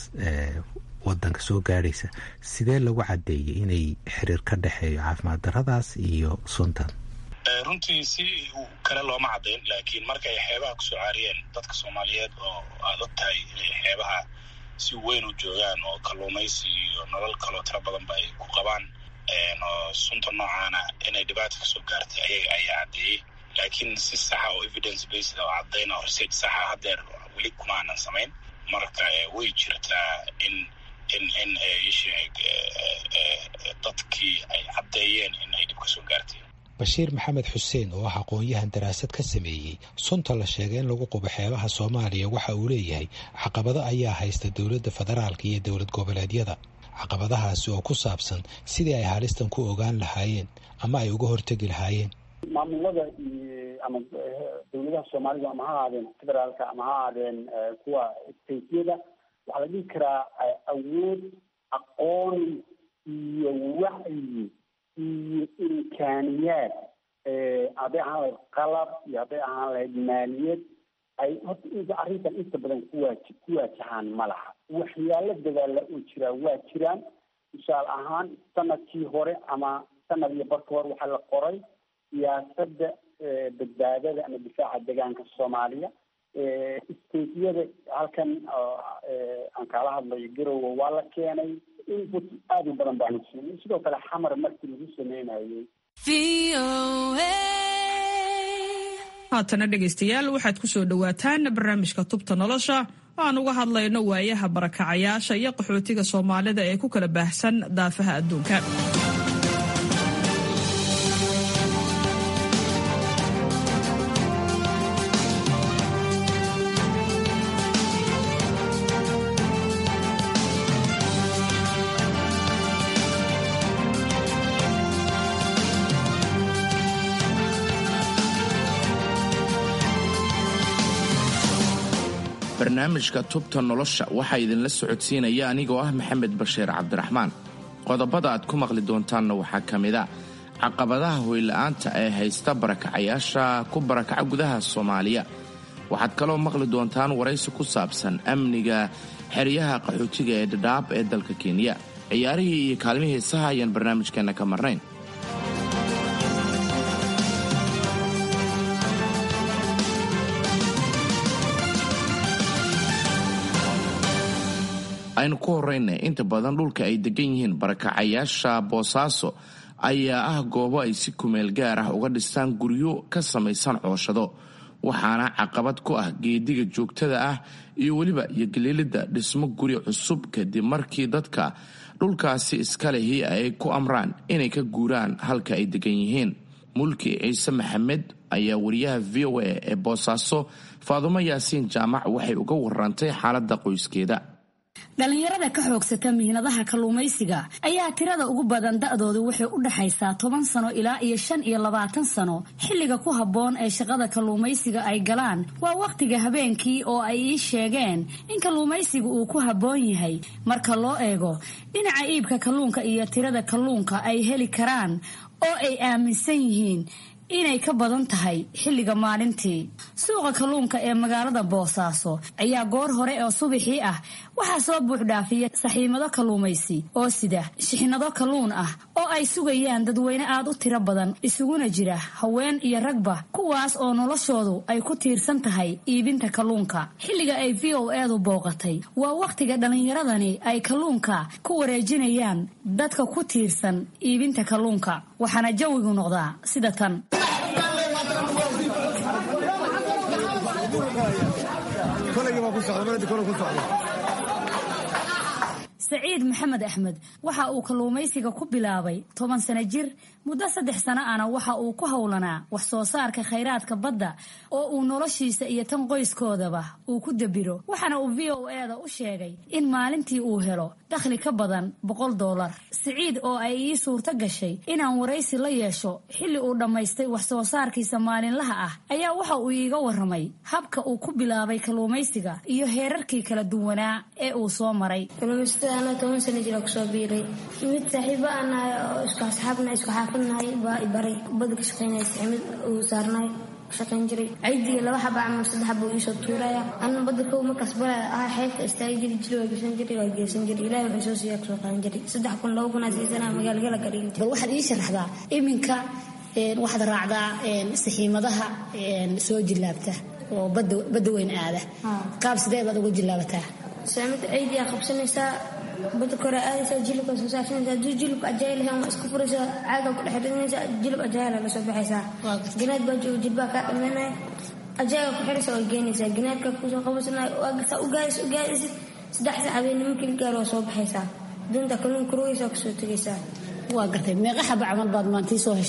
wadanka soo gaadhaysa sidee lagu caddeeyey inay xiriir ka dhexeeyo caafimaad darradaas iyo suntan runtii si kale looma caddayn laakiin markay xeebaha kusoo caariyeen dadka soomaaliyeed oo aad og tahay inay xeebaha si weyn u joogaan oo kalluumaysi iyo nolol kaloo tiro badanba ay ku qabaan oo sunta noocaana inay dhibaata kasoo gaartay ayaga ayaa caddeeyey laakiin si saxa oo evidence based oo caddayn oo research saxa haddeer weli kuma aanan samayn marka way jirtaa in in in isheeg dadkii ay caddeeyeen in ay dhib kasoo gaartay bashiir maxamed xuseen oo ah aqoon-yahan daraasad ka sameeyey sunta la sheegay in lagu qubo xeebaha soomaaliya waxa uu leeyahay caqabado ayaa haysta dowladda federaalka iyo dowlad goboleedyada caqabadahaasi oo ku saabsan sidii ay halistan ku ogaan lahaayeen ama ay uga hortegi lahaayeen maamulada iyo ama dowladaha soomaalida ama ha ahaadeen federaalka ama ha ahaadeen kuwa stateyada waxaa la dhihi karaa awood aqoon iyo wacyi iyo imkaaniyaad hadday ahaan lahayd qalab iyo hadday ahaan lahayd maaliyad ay horta inta arrintan inta badan kuwaaji ku waajahaan ma laha waxyaalo dadaala oo jiraa waa jiraan tusaale ahaan sanadkii hore ama sanad iyo barka hore waxaa la qoray siyaasadda badbaadada ama difaaca deegaanka soomaaliya stateyada halkan aan kaala hadlayo garowe waa la keenay input aada u badan baanu siinay sidoo kale xamar markii lagu sameynayay haatana dhegaystayaal waxaad ku soo dhowaataan barnaamijka tubta nolosha oo aan uga hadlayno waayaha barakacayaasha iyo qaxootiga soomaalida ee ku kala baahsan daafaha adduunka barnaamijka tubta nolosha waxaa idinla socodsiinaya anigoo ah maxamed bashiir cabdiraxmaan qodobada aad ku maqli doontaanna waxaa ka mid a caqabadaha hoyla'aanta ee haysta barakacayaasha ku barakaca gudaha soomaaliya waxaad kaloo maqli doontaan waraysi ku saabsan amniga xeryaha qaxootiga ee dhadhaab ee dalka kenya ciyaarihii iyo kaalmihii heesaha ayaan barnaamijkeenna ka marnayn aynu ku horrayna inta badan dhulka ay degan yihiin barakacayaasha boosaaso ayaa ah goobo ay si kumeel gaar ah uga dhistaan guryo ka samaysan cooshado waxaana caqabad ku ah geediga joogtada ah iyo weliba yogelielidda dhismo guri cusub kadib markii dadka dhulkaasi iska lehi ay ku amraan inay ka guuraan halka ay degan yihiin mulki ciise maxamed ayaa wariyaha v o a ee boosaaso faadumo yaasiin jaamac waxay uga warantay xaaladda qoyskeeda dhallinyarada ka xoogsata mihnadaha kalluumaysiga ayaa tirada ugu badan da'doodu waxay u dhaxaysaa toban sano ilaa iyo shan iyo labaatan sano xilliga ku habboon ee shaqada kalluumaysiga ay galaan waa wakhtiga habeenkii oo ay ii sheegeen in kalluumaysiga uu ku habboon yahay marka loo eego dhinaca iibka kalluunka iyo tirada kalluunka ay heli karaan oo ay aaminsan yihiin inay ka badan tahay xilliga maalintii suuqa kalluunka ee magaalada boosaaso ayaa goor hore oo subaxii ah waxaa soo buuxdhaafiya saxiimado kalluumaysi oo sida shixnado kalluun ah oo ay sugayaan dadweyne aad u tiro badan isuguna jira haween iyo ragba kuwaas oo noloshoodu ay ku tiirsan tahay iibinta kalluunka xilliga ay v o edu booqatay waa wakhtiga dhallinyaradani ay kalluunka ku wareejinayaan dadka ku tiirsan iibinta kalluunka waxaana jawigu noqdaa sida tan saciid maxamed axmed waxa uu kalluumaysiga ku bilaabay toban sano jir muddo saddex sano ana waxa uu ku howlanaa wax soo saarka khayraadka badda oo uu noloshiisa iyo tan qoyskoodaba uu ku dabiro waxaana uu v o eda u sheegay in maalintii uu helo dakhli ka badan boqol doolar siciid oo ay ii suurto gashay inaan waraysi la yeesho xilli uu dhammaystay wax soo saarkiisa maalinlaha ah ayaa waxa uu iiga waramay habka uu ku bilaabay kalluumaysiga iyo heerarkii kala duwanaa ee uu soo maray anoo toban sana jira kusoo biiray mid saaxiibo aan nahay oo isku asxaabna isku xaafadnahay baa i baray bada ka shaqaynaysa mid uu saarnahay shaqayn jiray ciidiga laba xaba ama saddex xaba uu iisoo tuuraya anna badda kow markaas bara ah xeebta istaagi jiri jiri waa gesan jiri waa geesan jiri ilahi wuxuu soo siiya kusoo qaadan jiri saddex kun laba kun aa siisana magaalgala ka dhigin bal waxaad ii sharaxdaa iminka waxaad raacdaa saxiimadaha soo jillaabta oo badda weyn aada qaab sidee baad uga jillaabataa saamida ciidiyaa qabsanaysaa bada kore aadaysaa jilibka soo saarsanaysaa hadduu jilibka ajaayil ahayn waa isku furaysaa caaga ku dhex ridinaysaa jilib ajaayila la soo baxaysaa ganaad baa jooga jilbaa kaa dhammaynaya ajaaga ku xiraysaa waa geynaysaa ganaadka kusoo qabasanaya waa gartaa u gaadis u gaadisid saddex sac habeenimo markii la gaaro waa soo baxaysaa doonta kalluun kurugaysaa kusoo tegaysaa waa gartay meeqa xaba camal baad maantii soo heshaa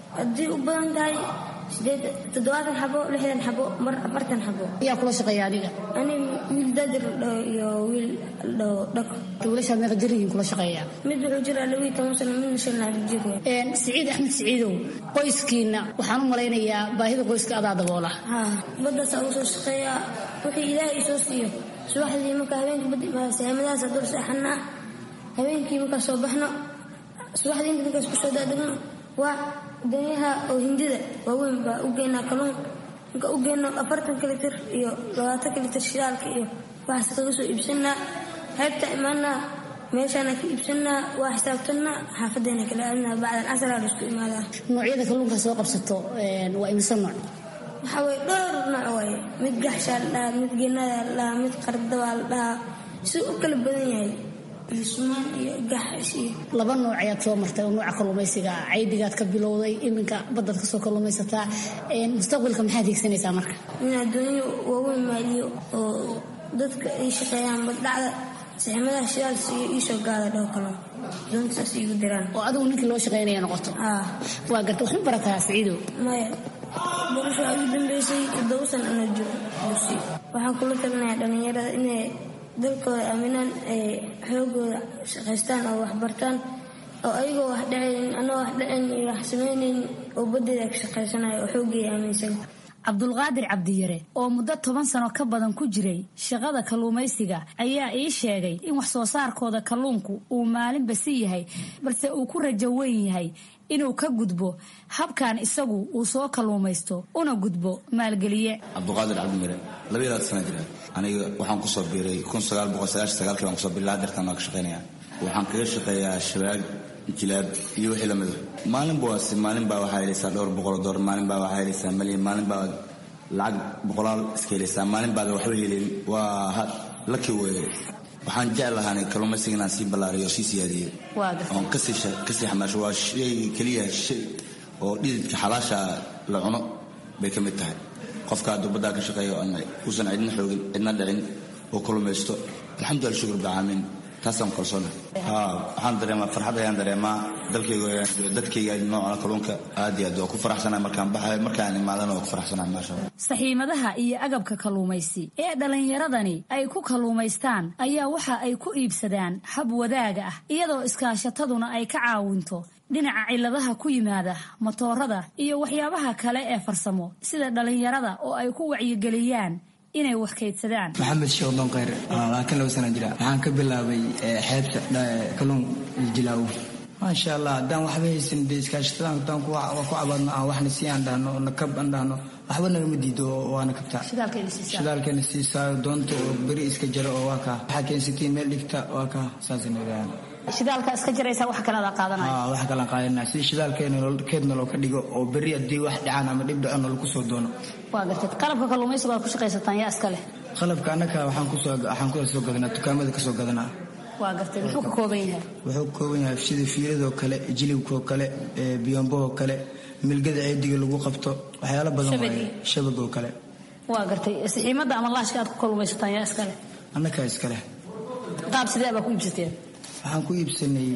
haddii u badan tahay sideed toddobaatan xabo lixdan xabo mar afartan xabo ayaa kula shaqeeya adiga ani wiil daadir ladhaho iyo wiil ladhaho dhako wiilashaa meeqa jir yihiin kula shaqeeya mid wuxuu jiraa labiiyo toban sano midna shan laab jir wey siciid axmed siciidow qoyskiina waxaan u malaynayaa baahida qoyska adaa daboola badaasaa ugu soo shaqeeyaa wixii ilaahay isoo siiyo subaxdii marka habeenkii badi saamadahaasa dul seexanaa habeenkii markaa soo baxno subaxdii inta markaas kusoo daadegno waa danyaha oo hindida waaweyn baa u geynaa kaluun marka u geyno afartanka litir iyo labaatanka litir shidaalka iyo waxaas kaga soo iibsanaa xeybta imaanaa meeshaana ka iibsanaa waa xisaabtanaa xaafadeena kala aadnaa bacdan casraa laisku imaadaa noocyada kalluunka soo qabsato waa imisa nooc waxaa weye dhowr nooc waaye mid gaxshaa la dhahaa mid geenadaa la dhahaa mid qardabaa la dhahaa siduu u kala badan yahay iyo sumaan iyo gaxash iyo laba nooc ayaad soo martay oo nooca kalluumaysiga ah caydigaad ka bilowday iminka baddaad kasoo kalluumaysataa mustaqbalka maxaad hiigsanaysaa marka in adduunyo waaweyn maaliyo oo dadka ay shaqeeyaan baddhacda saximadaha shidaal siiyo iisoo gaada dhow kaloo doontaas iigu diraan oo adigu ninkii loo shaqaynaya noqoto waa garta waxma barataa siciidow maya barasho waxaa ugu dambeysay toddoba san ana jiro dugsi waxaan kula talinayaa dhallinyarada inay dalkooda aaminaan ay xoogooda shaqaystaan oo waxbartaan oo ayagoo wax dhacaynin anoo wax dhacayn iyo wax samaynayn oo baddeeda ka shaqaysanayo oo xooggeeda aaminsan cabdulqaadir cabdiyare oo muddo toban sano ka badan ku jiray shaqada kalluumaysiga ayaa ii sheegay in wax soo saarkooda kalluunku uu maalinba si yahay balse uu ku rajo weyn yahay inuu ka gudbo habkan isagu uu soo kalluumaysto una gudbo maalgeliye cabduqaadir cabdimire labayaad sana jira aniga waxaan kusoo biiray baan kusoo biilaa dartan waa ka shaqaynaya waxaan kaga shaqeeyaa shabaag jilaab iyo wixii lamida maalinba waase maalin baa waxaa helaysaa dhowr boqol doolar maalin baa waxaa helaysaa malyan maalin baa lacag boqolaal iska helaysaa maalin baada waxba helin waa laki weeye waxaan jeclahaan kalluumaysiga inaan sii ballaariyo oo sii siyaadiyo oon kasii xamaasho waa shay keliya shay oo dhididka xalaasha la cuno bay ka mid tahay qofka hadduu baddaa ka shaqeeyo uusan cidna xoogin cidna dhicin oo kalluumaysto alxamdulillah shukur bicaalamiin taasaan kalsoona waxaan dareemaa farxad ayaan dareemaa dalkayga dadkayga nooca kalluunka aad iyo aad waa ku faraxsanahay markaan baxayo markaan imaadana waa ku faraxsanahay maasha allah saxiimadaha iyo agabka kalluumaysi ee dhallinyaradani ay ku kalluumaystaan ayaa waxa ay ku iibsadaan hab wadaaga ah iyadoo iskaashataduna ay ka caawinto dhinaca ciladaha ku yimaada matoorada iyo waxyaabaha kale ee farsamo sida dhallinyarada oo ay ku wacyigeliyaan inay wax kaydsadaan maxamed sheekh donkeyr laakiin laba sana jira waxaan ka bilaabay xeebta kalluun jilaawo maasha allah haddaan waxba haysan dee iskaashatadan haddaan ku cabaadno aan waxna sii aan dhahno nakab aan dhahno waxba nagama diido waana kabtaa shidaalkeena siisaayo doonta oo beri iska jaro oo waa kaa waxaa keensatiin meel dhigta waa kaa saasay nidaahan shidaalka iska jaraysa wax kale adaa qaadanaya wax kale aan qaadanaya si shidaalkeena keedna loo ka dhigo oo beri haddii wax dhacaan ama dhib dhacona lagu soo doono waa gartad qalabka kalluumaysiga aad ku shaqaysataan yaa iska leh qalabka annaka waxaan kusoo waxaan kusoo soo gadanaa dukaamada kasoo gadanaa waa gartay muxuu ka kooban yahay wuxuu ka kooban yahay sida fiiladoo kale jilibkoo kale biyombohoo kale milgada ceediga lagu qabto waxyaalo badan waaye shabagoo kale waa gartay saxiimada ama laashka aad ku kalluumaysataan yaa iska leh annakaa iska leh qaab sidee baa ku iibsateen waxaan ku iibsanay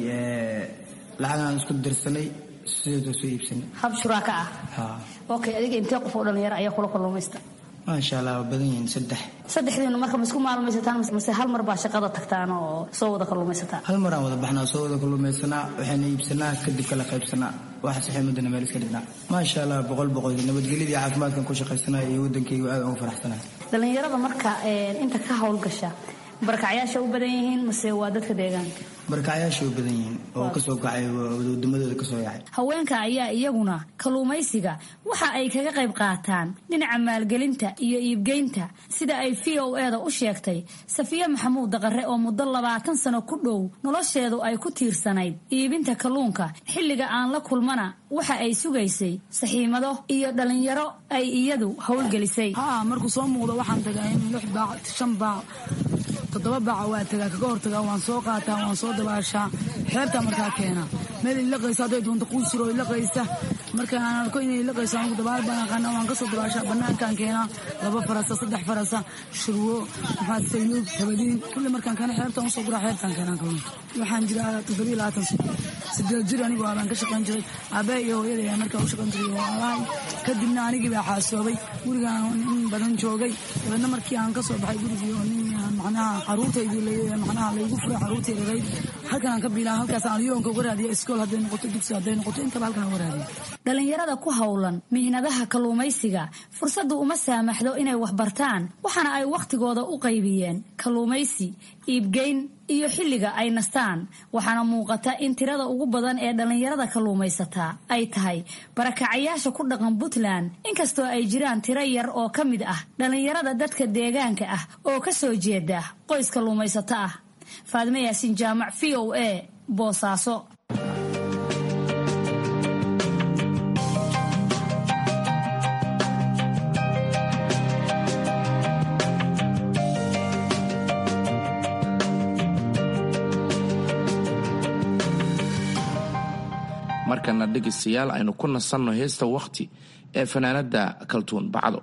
lacagaan isku dirsanay sideedoo soo iibsanay hab shuraaka ah okay adiga intee qof oo dhalinyaro ayaa kula kalluumaysta maasha allah waa badan yihiin saddex saddexdiinu marka ma isku maalmaysataan mase hal mar baa shaqada tagtaan oo soo wada kalluumaysataan hal maraan wada baxnaa soo wada kalluumaysanaa waxayna iibsanaa kadib kala qaybsanaa waxa saxiimadana meel iska dhignaa maasha allah boqol boqol nabadgelyadii caafimaadkan ku shaqaysanaya iyo waddankayga aad ugu faraxsanahay dhalinyarada marka inta ka howlgasha barakacyaasha u badan yihiin mase waa dadka deegaanka barakacyaasha u badan yihiin oo kasoo kacay wadamadooda kasoo yacay haweenka ayaa iyaguna kalluumaysiga waxa ay kaga qayb qaataan dhinaca maalgelinta iyo iibgeynta sida ay v o eda u sheegtay safiye maxamuud daqare oo muddo labaatan sano ku dhow nolosheedu ay ku tiirsanayd iibinta kalluunka xilliga aan la kulmana waxa ay sugaysay saxiimado iyo dhalinyaro ay iyadu howlgelisay markuu soo muuqdo waxaan tagaa in lix baac shan baac toddoba baaca waa tagaa kaga hortagaa waan soo qaataa waan soo dabaashaa xeebtaa markaa keena meel ilaqaysa hadday doonto quusiro ilaqaysa markaan arko inay ilaqayso anigu dabaal baan aqaana waan kasoo dabaashaa banaankaan keenaa laba farasa saddex farasa shurwo maxaa sayuub tabadiin kulli markaan keena xeebtaan usoo guraa xeebtaan keenaan kalluunka waxaan jiraa toddobiyo labaatan sano sideed jir anigoo abaan ka shaqayn jiray aabbaha iyo hooyada ayaa markaa u shaqayn jiray oo alahay kadibna anigii baa xaasoobay gurigaan in badan joogay dabeedna markii aan ka soo baxay gurigii oo nin macnaha caruurtaydii macnaha laygu furay caruurtay rarayd halkan aan ka biilaa halkaas aan yoonka uga raadiya iskool hadday noqoto dugsi hadday noqoto intaba halkan uga raadiya dhalinyarada ku howlan mihnadaha kalluumaysiga fursaddu uma saamaxdo inay wax bartaan waxaana ay wakhtigooda u qaybiyeen kalluumaysi iibgeyn iyo xilliga ay nastaan waxaana muuqata in tirada ugu badan ee dhallinyarada kalluumaysataa ay tahay barakacayaasha ku dhaqan puntland inkastoo ay jiraan tiro yar oo ka mid ah dhallinyarada dadka deegaanka ah oo ka soo jeeda qoys kalluumaysato ah faadime yaasiin jaamac v o a boosaaso markana dhegaystayaal aynu ku nasanno heesta wakhti ee fanaanada kaltuun bacdo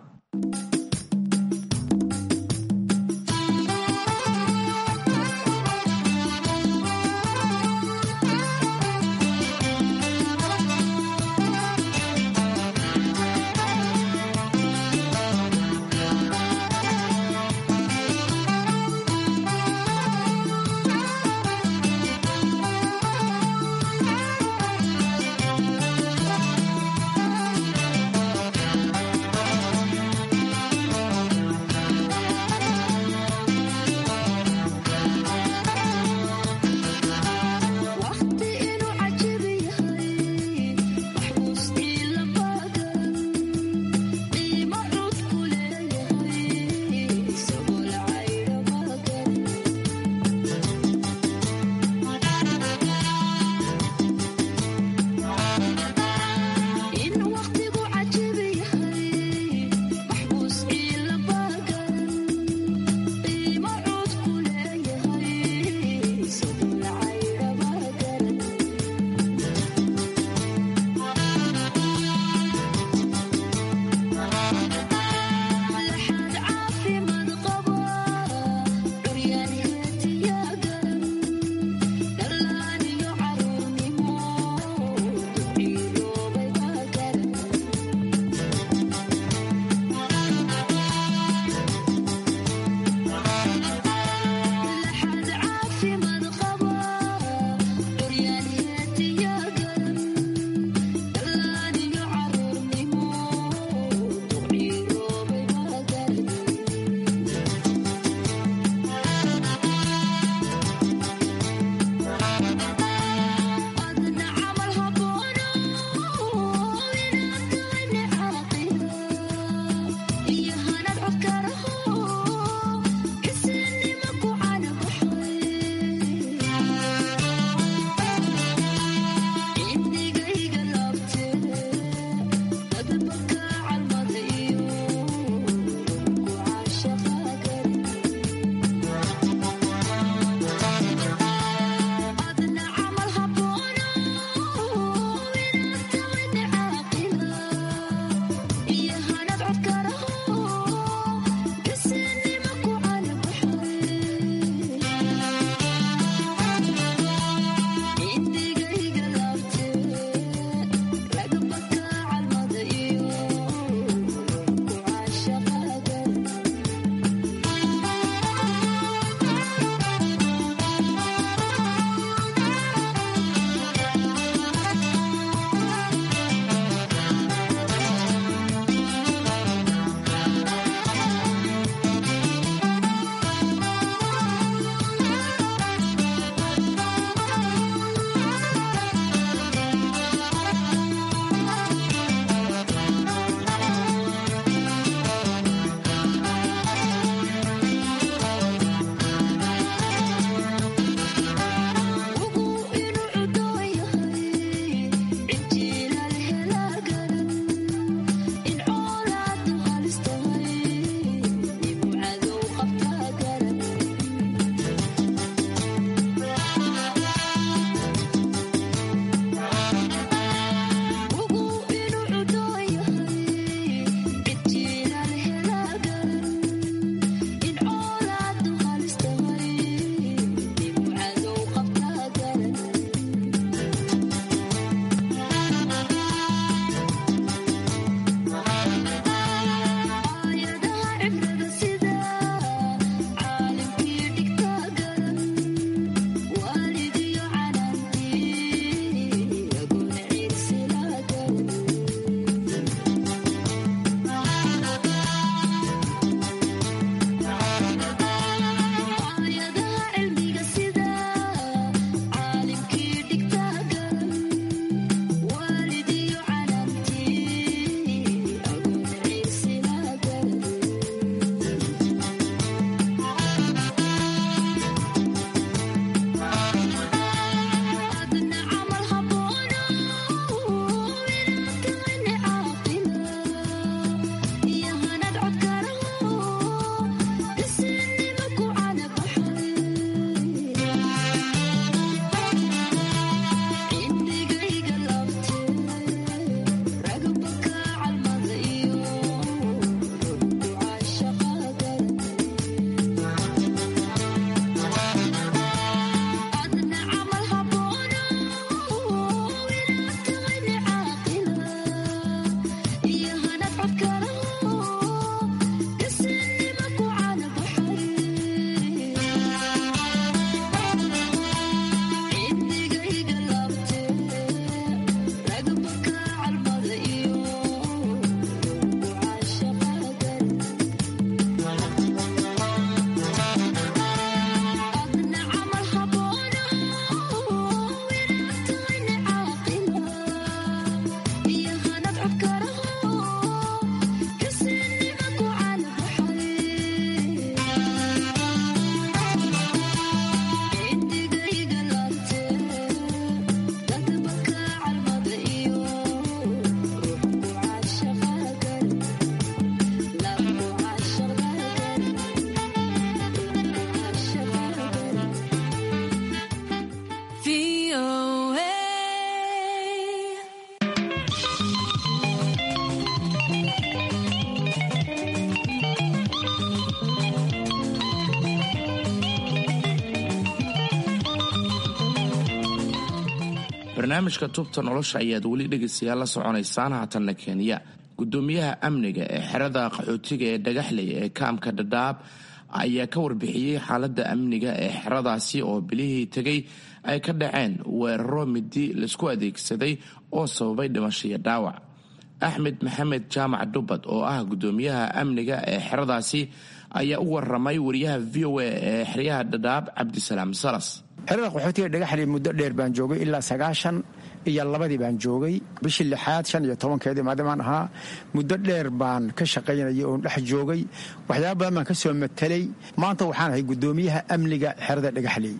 barnaamijka tubta nolosha ayaad weli dhegaystayaal la soconaysaan haatanna kenya gudoomiyaha amniga ee xerada qaxootiga ee dhagaxley ee kaamka dhadhaab ayaa ka warbixiyey xaaladda amniga ee xeradaasi oo bilihii tegay ay ka dhaceen weeraro midi laisku adeegsaday oo sababay dhimasho iyo dhaawac axmed maxamed jaamac dhubbad oo ah gudoomiyaha amniga ee xeradaasi ayaa u waramay wariyaha v o a ee xeryaha dhadhaab cabdisalaam salas xerada qaxootiga dhagaxley muddo dheer baan joogay ilaa sagaashan iyo labadii baan joogay bishii lixaad shan iyo tobankeedii maadamaan ahaa muddo dheer baan ka shaqaynayay oon dhex joogay waxyaaba badan baan ka soo matelay maanta waxaan ahay gudoomiyaha amniga xerada dhagaxley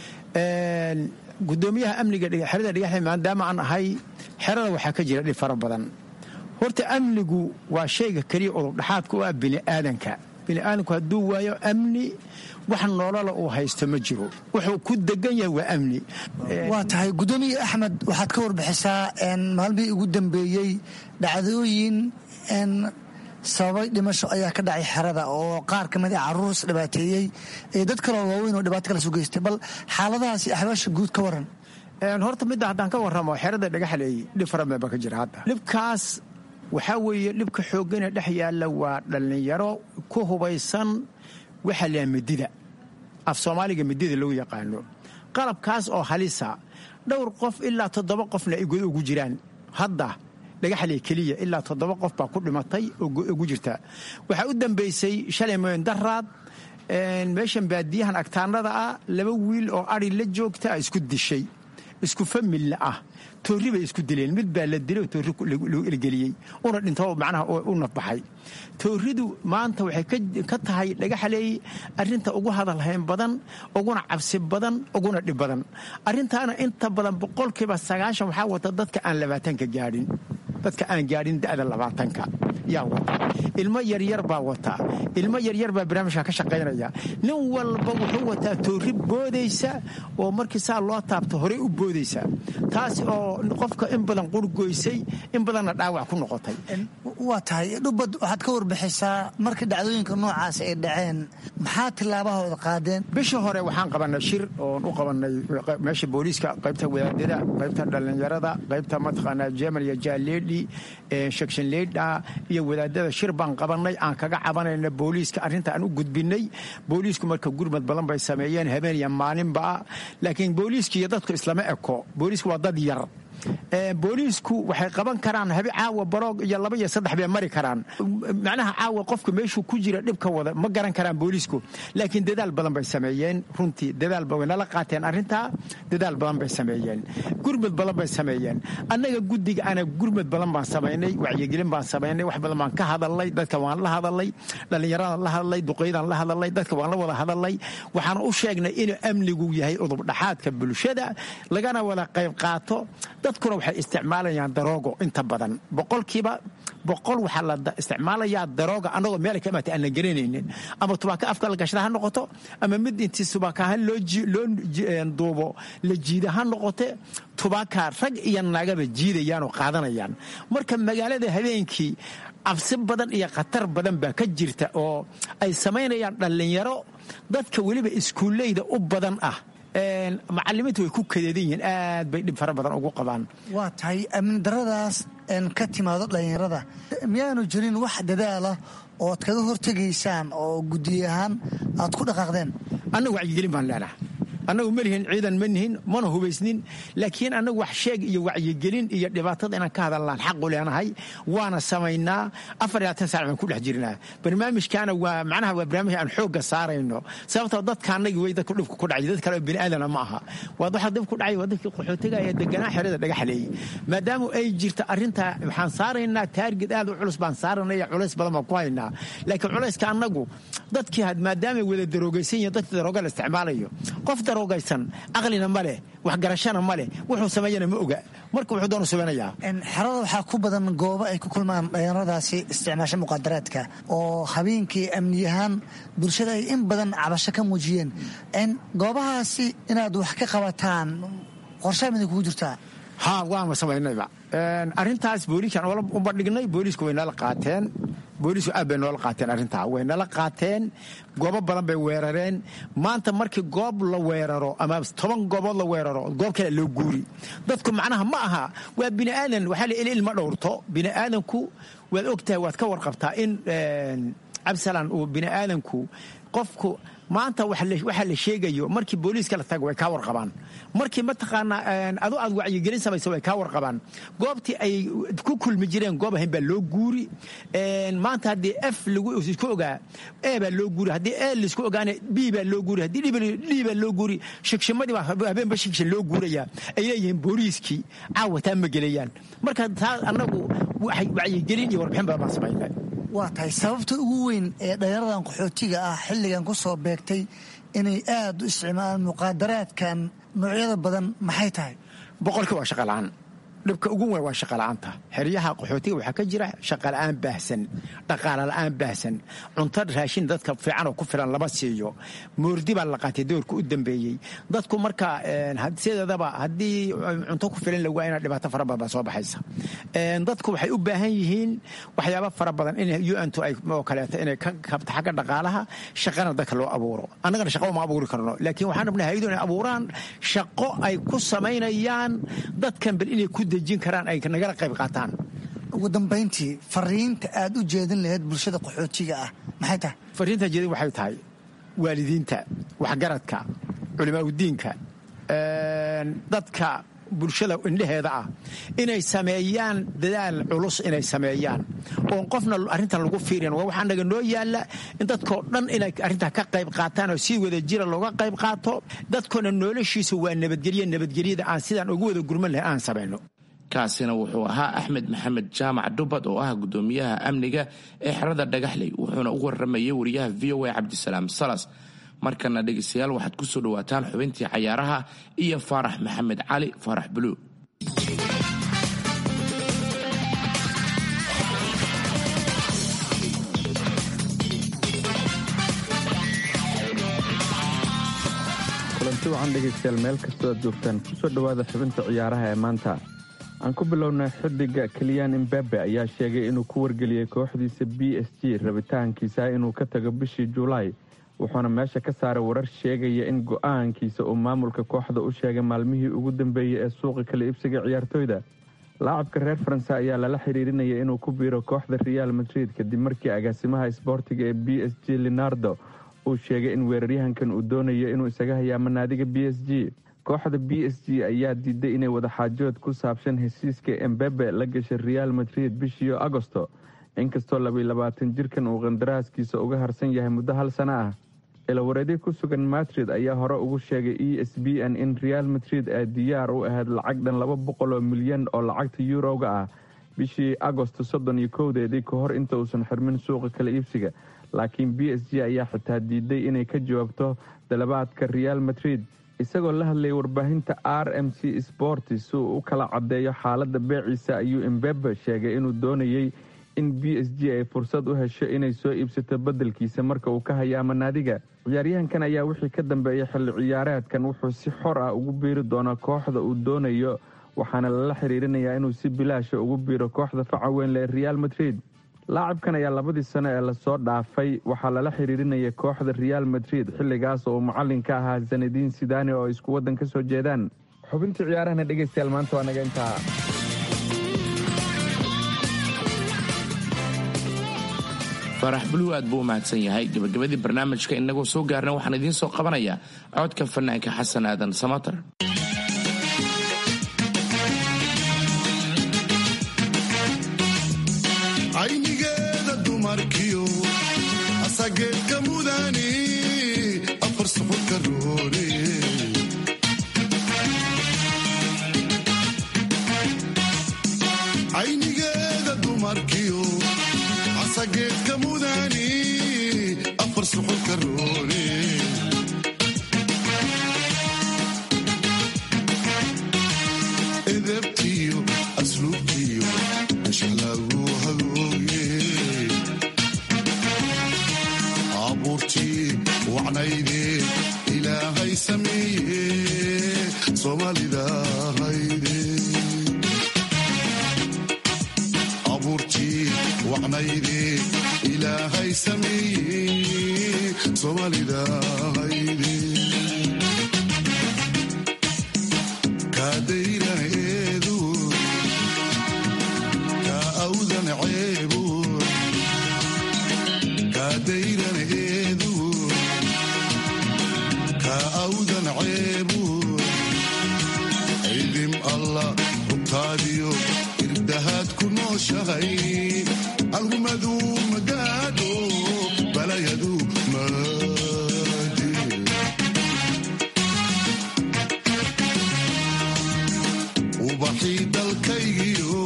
gudoomiyaha amniga xerada dhagaxley maadaama aan ahay xerada waxaa ka jira dhib fara badan horta amnigu waa shayga keliya udubdhaxaadka u ah bini'aadanka bini'aadanku hadduu waayo amni wax nolola uu haysto ma jiro wuxuu ku degan yahay waa amni waa tahay gudoomiye axmed waxaad ka warbixisaa maalmihii ugu dambeeyey dhacdooyin sababay dhimasho ayaa ka dhacay xerada oo qaar ka mid a caruurs dhibaateeyey iyo dad kaloo waaweyn oo dhibaato kala soo geystay bal xaaladahaasi axbaasha guud ka waran horta midda haddaan ka warramo xerada dhagaxleey dhib fara badan baa ka jira hadda dhibkaas waxaa weeye dhibka xoogganee dhex yaalla waa dhallinyaro ku hubaysan waxaa layaa midida af soomaaliga midida lagu yaqaano qalabkaas oo halisa dhowr qof ilaa toddoba qofna ay god ugu jiraan hadda dhagaxley keliya ilaa toddoba qof baa ku dhimatay oo ugu jirta waxaa u dambaysay shalay mooyin daraad meeshan baadiyahan agtaanada ah laba wiil oo ari la joogta a isku dishay isku familna ah toorri bay isku dileen mid baa la dilay oo toorri lagu elgeliyey una dhinto macnaha u nafbaxay toorridu maanta waxay ka tahay dhagaxaleey arrinta ugu hadalhayn badan uguna cabsi badan uguna dhib badan arrintaana inta badan boqolkiiba sagaashan waxaa wata dadka aan labaatanka gaadhin dadka aan gaadhin da'da labaatanka yaa wata ilmo yaryar baa wata ilmo yaryar baa barnaamijka ka shaqaynaya nin walba wuxuu wataa toorri boodaysa oo markii saa loo taabto horey u boodaysa taas oo qofka in badan qurgoysay in badanna dhaawac ku noqotay waa tahay dhubad waxaad ka warbixisaa markii dhacdooyinka noocaas ay dhaceen maxaa tillaabahooda qaadeen bishii hore waxaan qabannay shir oon u qabannay meesha booliiska qaybta wadaadada qaybta dhallinyarada qaybta mataqaanaa jemal iyo jaaleedhi shakshan leydha iyo wadaadada shir baan qabannay aan kaga cabanayna booliiska arrinta aan u gudbinay booliisku marka gurmad badan bay sameeyeen habeen iyo maalinba laakiin booliiska iyo dadku islama eko booliisku waa dad yar booliisku waxay qaban karaan habe caawa baroog iyo laba iyo saddex bay mari karaan macnaha caawa qofka meeshuu ku jira dhibka wada ma garan karaan booliisku laakiin dadaal badan bay sameeyeen runtii dadaal way nala qaateen arrintaa dadaal badan bay sameeyeen gurmad badan bay sameeyeen annaga guddiga ana gurmad badan baan samaynay wacyigelin baan samaynay wax badan baan ka hadalnay dadka waan la hadalnay dhallinyaradan la hadalay duqeydaan la hadalay dadka waan la wada hadalay waxaan u sheegnay inuu amnigu yahay udubdhaxaadka bulshada lagana wada qayb qaato dadkuna waxay isticmaalayaan daroogo inta badan boqolkiiba boqol waxaa la isticmaalayaa darooga annagoo meel ka imaatay aan la garanaynin ama tubaaka afka la gashada ha noqoto ama mid intii tubaakaha loo duubo la jiida ha noqote tubaaka rag iyo nagaba jiidayaan oo qaadanayaan marka magaalada habeenkii cabsi badan iyo khatar badan baa ka jirta oo ay samaynayaan dhallinyaro dadka weliba iskuulleyda u badan ah macalimiintu way ku kadeedan yihiin aad bay dhib fara badan ugu qabaan waa tahay amni daradaas ka timaado dhallinyarada miyaanu jirin wax dadaala ood kaga hortegaysaan oo guddi ahaan aad ku dhaqaaqdeen annagu wacyigelin baan leenaha annagu ma lihin ciidan ma nihin mana hubaysnin laakiin annagu wax sheeg iyo wacyigelin iyo dhibaatada inaan ka hadalnaan xaqu leenahay waana samaynaa afar iyo labaatan saac baan ku dhex jirnaa barnaamijkaana waa macnaha waa barnaamij aan xoogga saarayno sababtoo dadka annagii way dadku dhibka ku dhacay dad kale oo bini aadana ma aha waa waxa dhib ku dhacay waa dadkii qaxootiga ee deganaa xerada dhagaxleeyey maadaama ay jirta arrintaa waxaan saaraynaa taarged aad u culus baan saaranaya culays badan baan ku haynaa laakiin culayska annagu dadkii maadaamay wada daroogaysan yihiin dadkii darooga la isticmaalayo qof daroogaysan aqlina ma leh waxgarashana ma leh wuxuu sameeyana ma oga marka wuxuu doonu samaynayaa xerada waxaa ku badan goobo ay ku kulmaan dhalinyaradaasi isticmaasha muqaadaraadka oo habeenkii amni ahaan bulshada ay in badan cabasho ka muujiyeen goobahaasi inaad wax ka qabataan qorshaa miday kugu jirtaa ha waama samaynayba arrintaas booliiskan u bandhignay booliisku way nala qaateen booliisku aad bay noola qaateen arrintaa way nala qaateen goobo badan bay weerareen maanta markii goob la weeraro ama toban goobood la weeraro goob kale loo guuri dadku macnaha ma aha waa bini aadan waxaa la ilma dhowrto bini aadanku waad ogtahay waad ka warqabtaa in cabdisalaan uu bini aadanku qofku maanta waxaa la sheegayo markii booliiska la tago way kaa warqabaan markii mataqaanaa adu aad wacyigelin samaysa way kaa warqabaan goobtii ay ku kulmi jireen goob ahayn baa loo guuri maanta haddii f laisku ogaa e baa loo guuri haddii e laisku ogaana b baa loo guuri haddii d baa loo guuri shigshimadii baa habeenba shigshin loo guurayaa ay leeyihiin booliiskii caawa taa ma gelayaan marka taa annagu wacyigelin iyo warbixin badan baan samaynay waa tahay sababta ugu weyn ee dhalinyaradan qaxootiga ah xilligan ku soo beegtay inay aad u isticmaalaan muqaadaraadkan noocyada badan maxay tahay boqolkii waa shaqola'aan dhibka ugu weyn waa shaqola'aanta xeryaha qaxootiga waxaa ka jira shaqola'aan baahsan dhaqaala la'aan baahsan cunto raashin dadka fiican oo ku filan lama siiyo moordi baa la qaatay doorka u dambeeyey dadku marka sideedaba haddii cunto ku filan lagu ina dhibaato fara badan baa soo baxaysa dadku waxay u baahan yihiin waxyaaba fara badan in un-tu ay oo kaleeto inay ka kabto xagga dhaqaalaha shaqana dadka loo abuuro annagana shaqo ma abuuri karno laakiin waxaan rabnaa hayadu inay abuuraan shaqo ay ku samaynayaan dadkan bal inay ku dejin karaan ay nagala qayb qaataan ugu dambayntii fariinta aad u jeedin lahayd bulshada qaxootiga ah maxay tahay fariinta jeedin waxay tahay waalidiinta waxgaradka culimaauddiinka dadka bulshada indheheeda ah inay sameeyaan dadaal culus inay sameeyaan oon qofna arrintan lagu fiirin waa waxaa naga noo yaalla in dadkoo dhan inay arrintaa ka qayb qaataan oo si wada jira looga qayb qaato dadkoona noloshiisu waa nabadgelye nabadgelyada aan sidaan ugu wada gurman lahay aan samayno kaasina wuxuu ahaa axmed maxamed jaamac dhubad oo ah gudoomiyaha amniga ee xerada dhagaxley wuxuuna u waramayay wariyaha v o a cabdisalaam salas markana dhegaystayaal waxaad ku soo dhowaataan xubintii cayaaraha iyo faarax maxamed cali faarax buluug kulanti wacan dhegaystayaal meel kastoo aad joogtaan kusoo dhowaada xubinta ciyaaraha ee maanta aan ku bilownay xidiga keliyaan imbabe ayaa sheegay inuu ku wargeliyey kooxdiisa b s g rabitaankiisa inuu ka tago bishii julaay wuxuuna meesha ka saaray warar sheegaya in go'aankiisa uu maamulka kooxda u sheegay maalmihii ugu dambeeyey ee suuqa kala iibsiga ciyaartooyda laacabka reer faranse ayaa lala xiriirinaya inuu ku biiro kooxda real madrid kadib markii agaasimaha isboortiga ee b s g leonardo uu sheegay in weeraryahankan uu doonayo inuu isaga hayaamo naadiga b s g kooxda b s g ayaa diiday inay wadaxaajood ku saabsan hesiiska embebe la gashay real madrid bishii agosto inkastoo labaylabaatan jirkan uu qandaraaskiisa uga harsan yahay muddo hal sano ah ilawareedyo ku sugan madrid ayaa hore ugu sheegay e s b n in real madrid ay diyaar u ahayd lacag dhan laba boqol oo milyan oo lacagta yuroga ah bishii agosto soddon iyo kowdeedii ka hor inta uusan xirmin suuqa kala iibsiga laakiin b s g ayaa xitaa diiday inay ka jawaabto dalabaadka real madrid isagoo la hadlayay warbaahinta r m c sporti si uu u kala caddeeyo xaaladda beeciisa ayuu embebe sheegay inuu doonayey in b s g ay fursad u hesho inay soo iibsato beddelkiisa marka uu ka hayaamo naadiga ciyaaryahankan ayaa wixii ka dambeeyay xilli ciyaareedkan wuxuu si xor ah ugu biiri doonaa kooxda uu doonayo waxaana lala xiriirinayaa inuu si bilaasha ugu biiro kooxda faca weynle ee real madrid laacibkan ayaa labadii sano ee lasoo dhaafay waxaa lala xiriirinaya kooxda real madrid xilligaas oo uu macalin ka ahaa sanadiin sidani oo ay isku waddan ka soo jeedaan xubintii ciyaarahana dhegaystayaal maanta waa naga intaa faarax buluw aad buu u mahadsan yahay gabagabadii barnaamijka inagoo soo gaarna waxaan idiin soo qabanayaa codka fanaanka xasan aadan samater aynigeeda dumarkiyo asageedka mudani afar suxurka roore aynigeeda dumarkiyo asageedka mudani afar suxurka roore edebtiyo asluubtiyo mashalagu hagooge abuurtii wacnayde ilaahay sameeye soomaalida hayde abuurtii wacnayde sameeye soomaalida hayde kaadayran eedu kaa awdan ceebu kaadayran eedu kaa awdan ceebu ciidim allah hubtaadiyo irdahaad ku nooshahay algumadu magaadho balayadu maadi ubaxii dalkaygiyo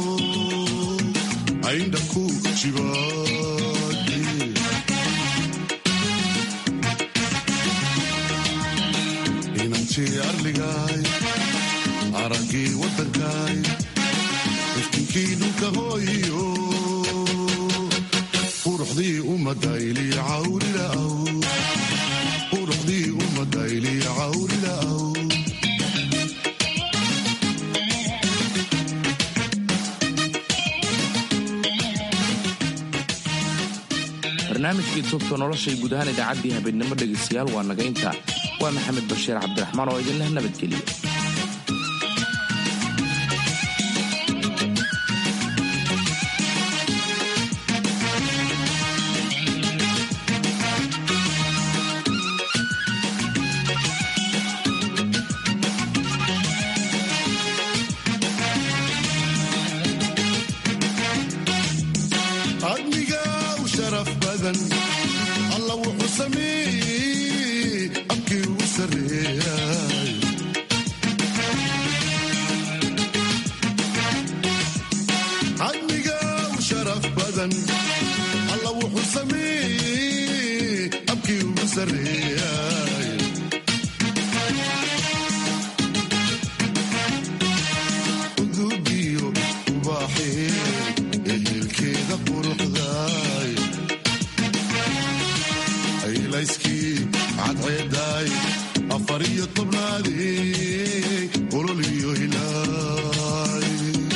ayndha ku jibaadi inantii arligaay araggii waddankaay iftinkii dhulka hooyiyo quruxdii ummadayli cawrila'aw quruxdii ummadayli cawrila'aw barnaamijkii tubta noloshay guud ahaan idaacaddii habeenimo dhegaystayaal waa naga inta waa maxamed bashiir cabdiraxmaan oo idinleh nabadgeliya adniga u sharaf badan alla wuxuu sameeyey abkii ugu sarreeyay adniga u sharaf badan alla wuxuu sameeyey abkii ugu sarreeyay udugiyo ubaaxee ehelkeeda quruxdaay aylayskii cadceedaay afar iyo tobnaadii olol iyo hilaay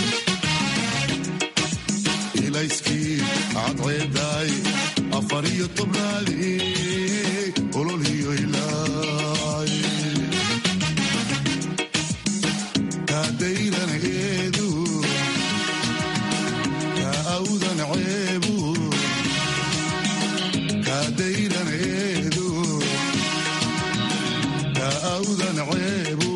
ilayskii cadceedaay afar iyo tobnaadii olol iyo hilaay kaadayran eedu kaa awdan ceebu kaadayran eedu kaa awdan ceebu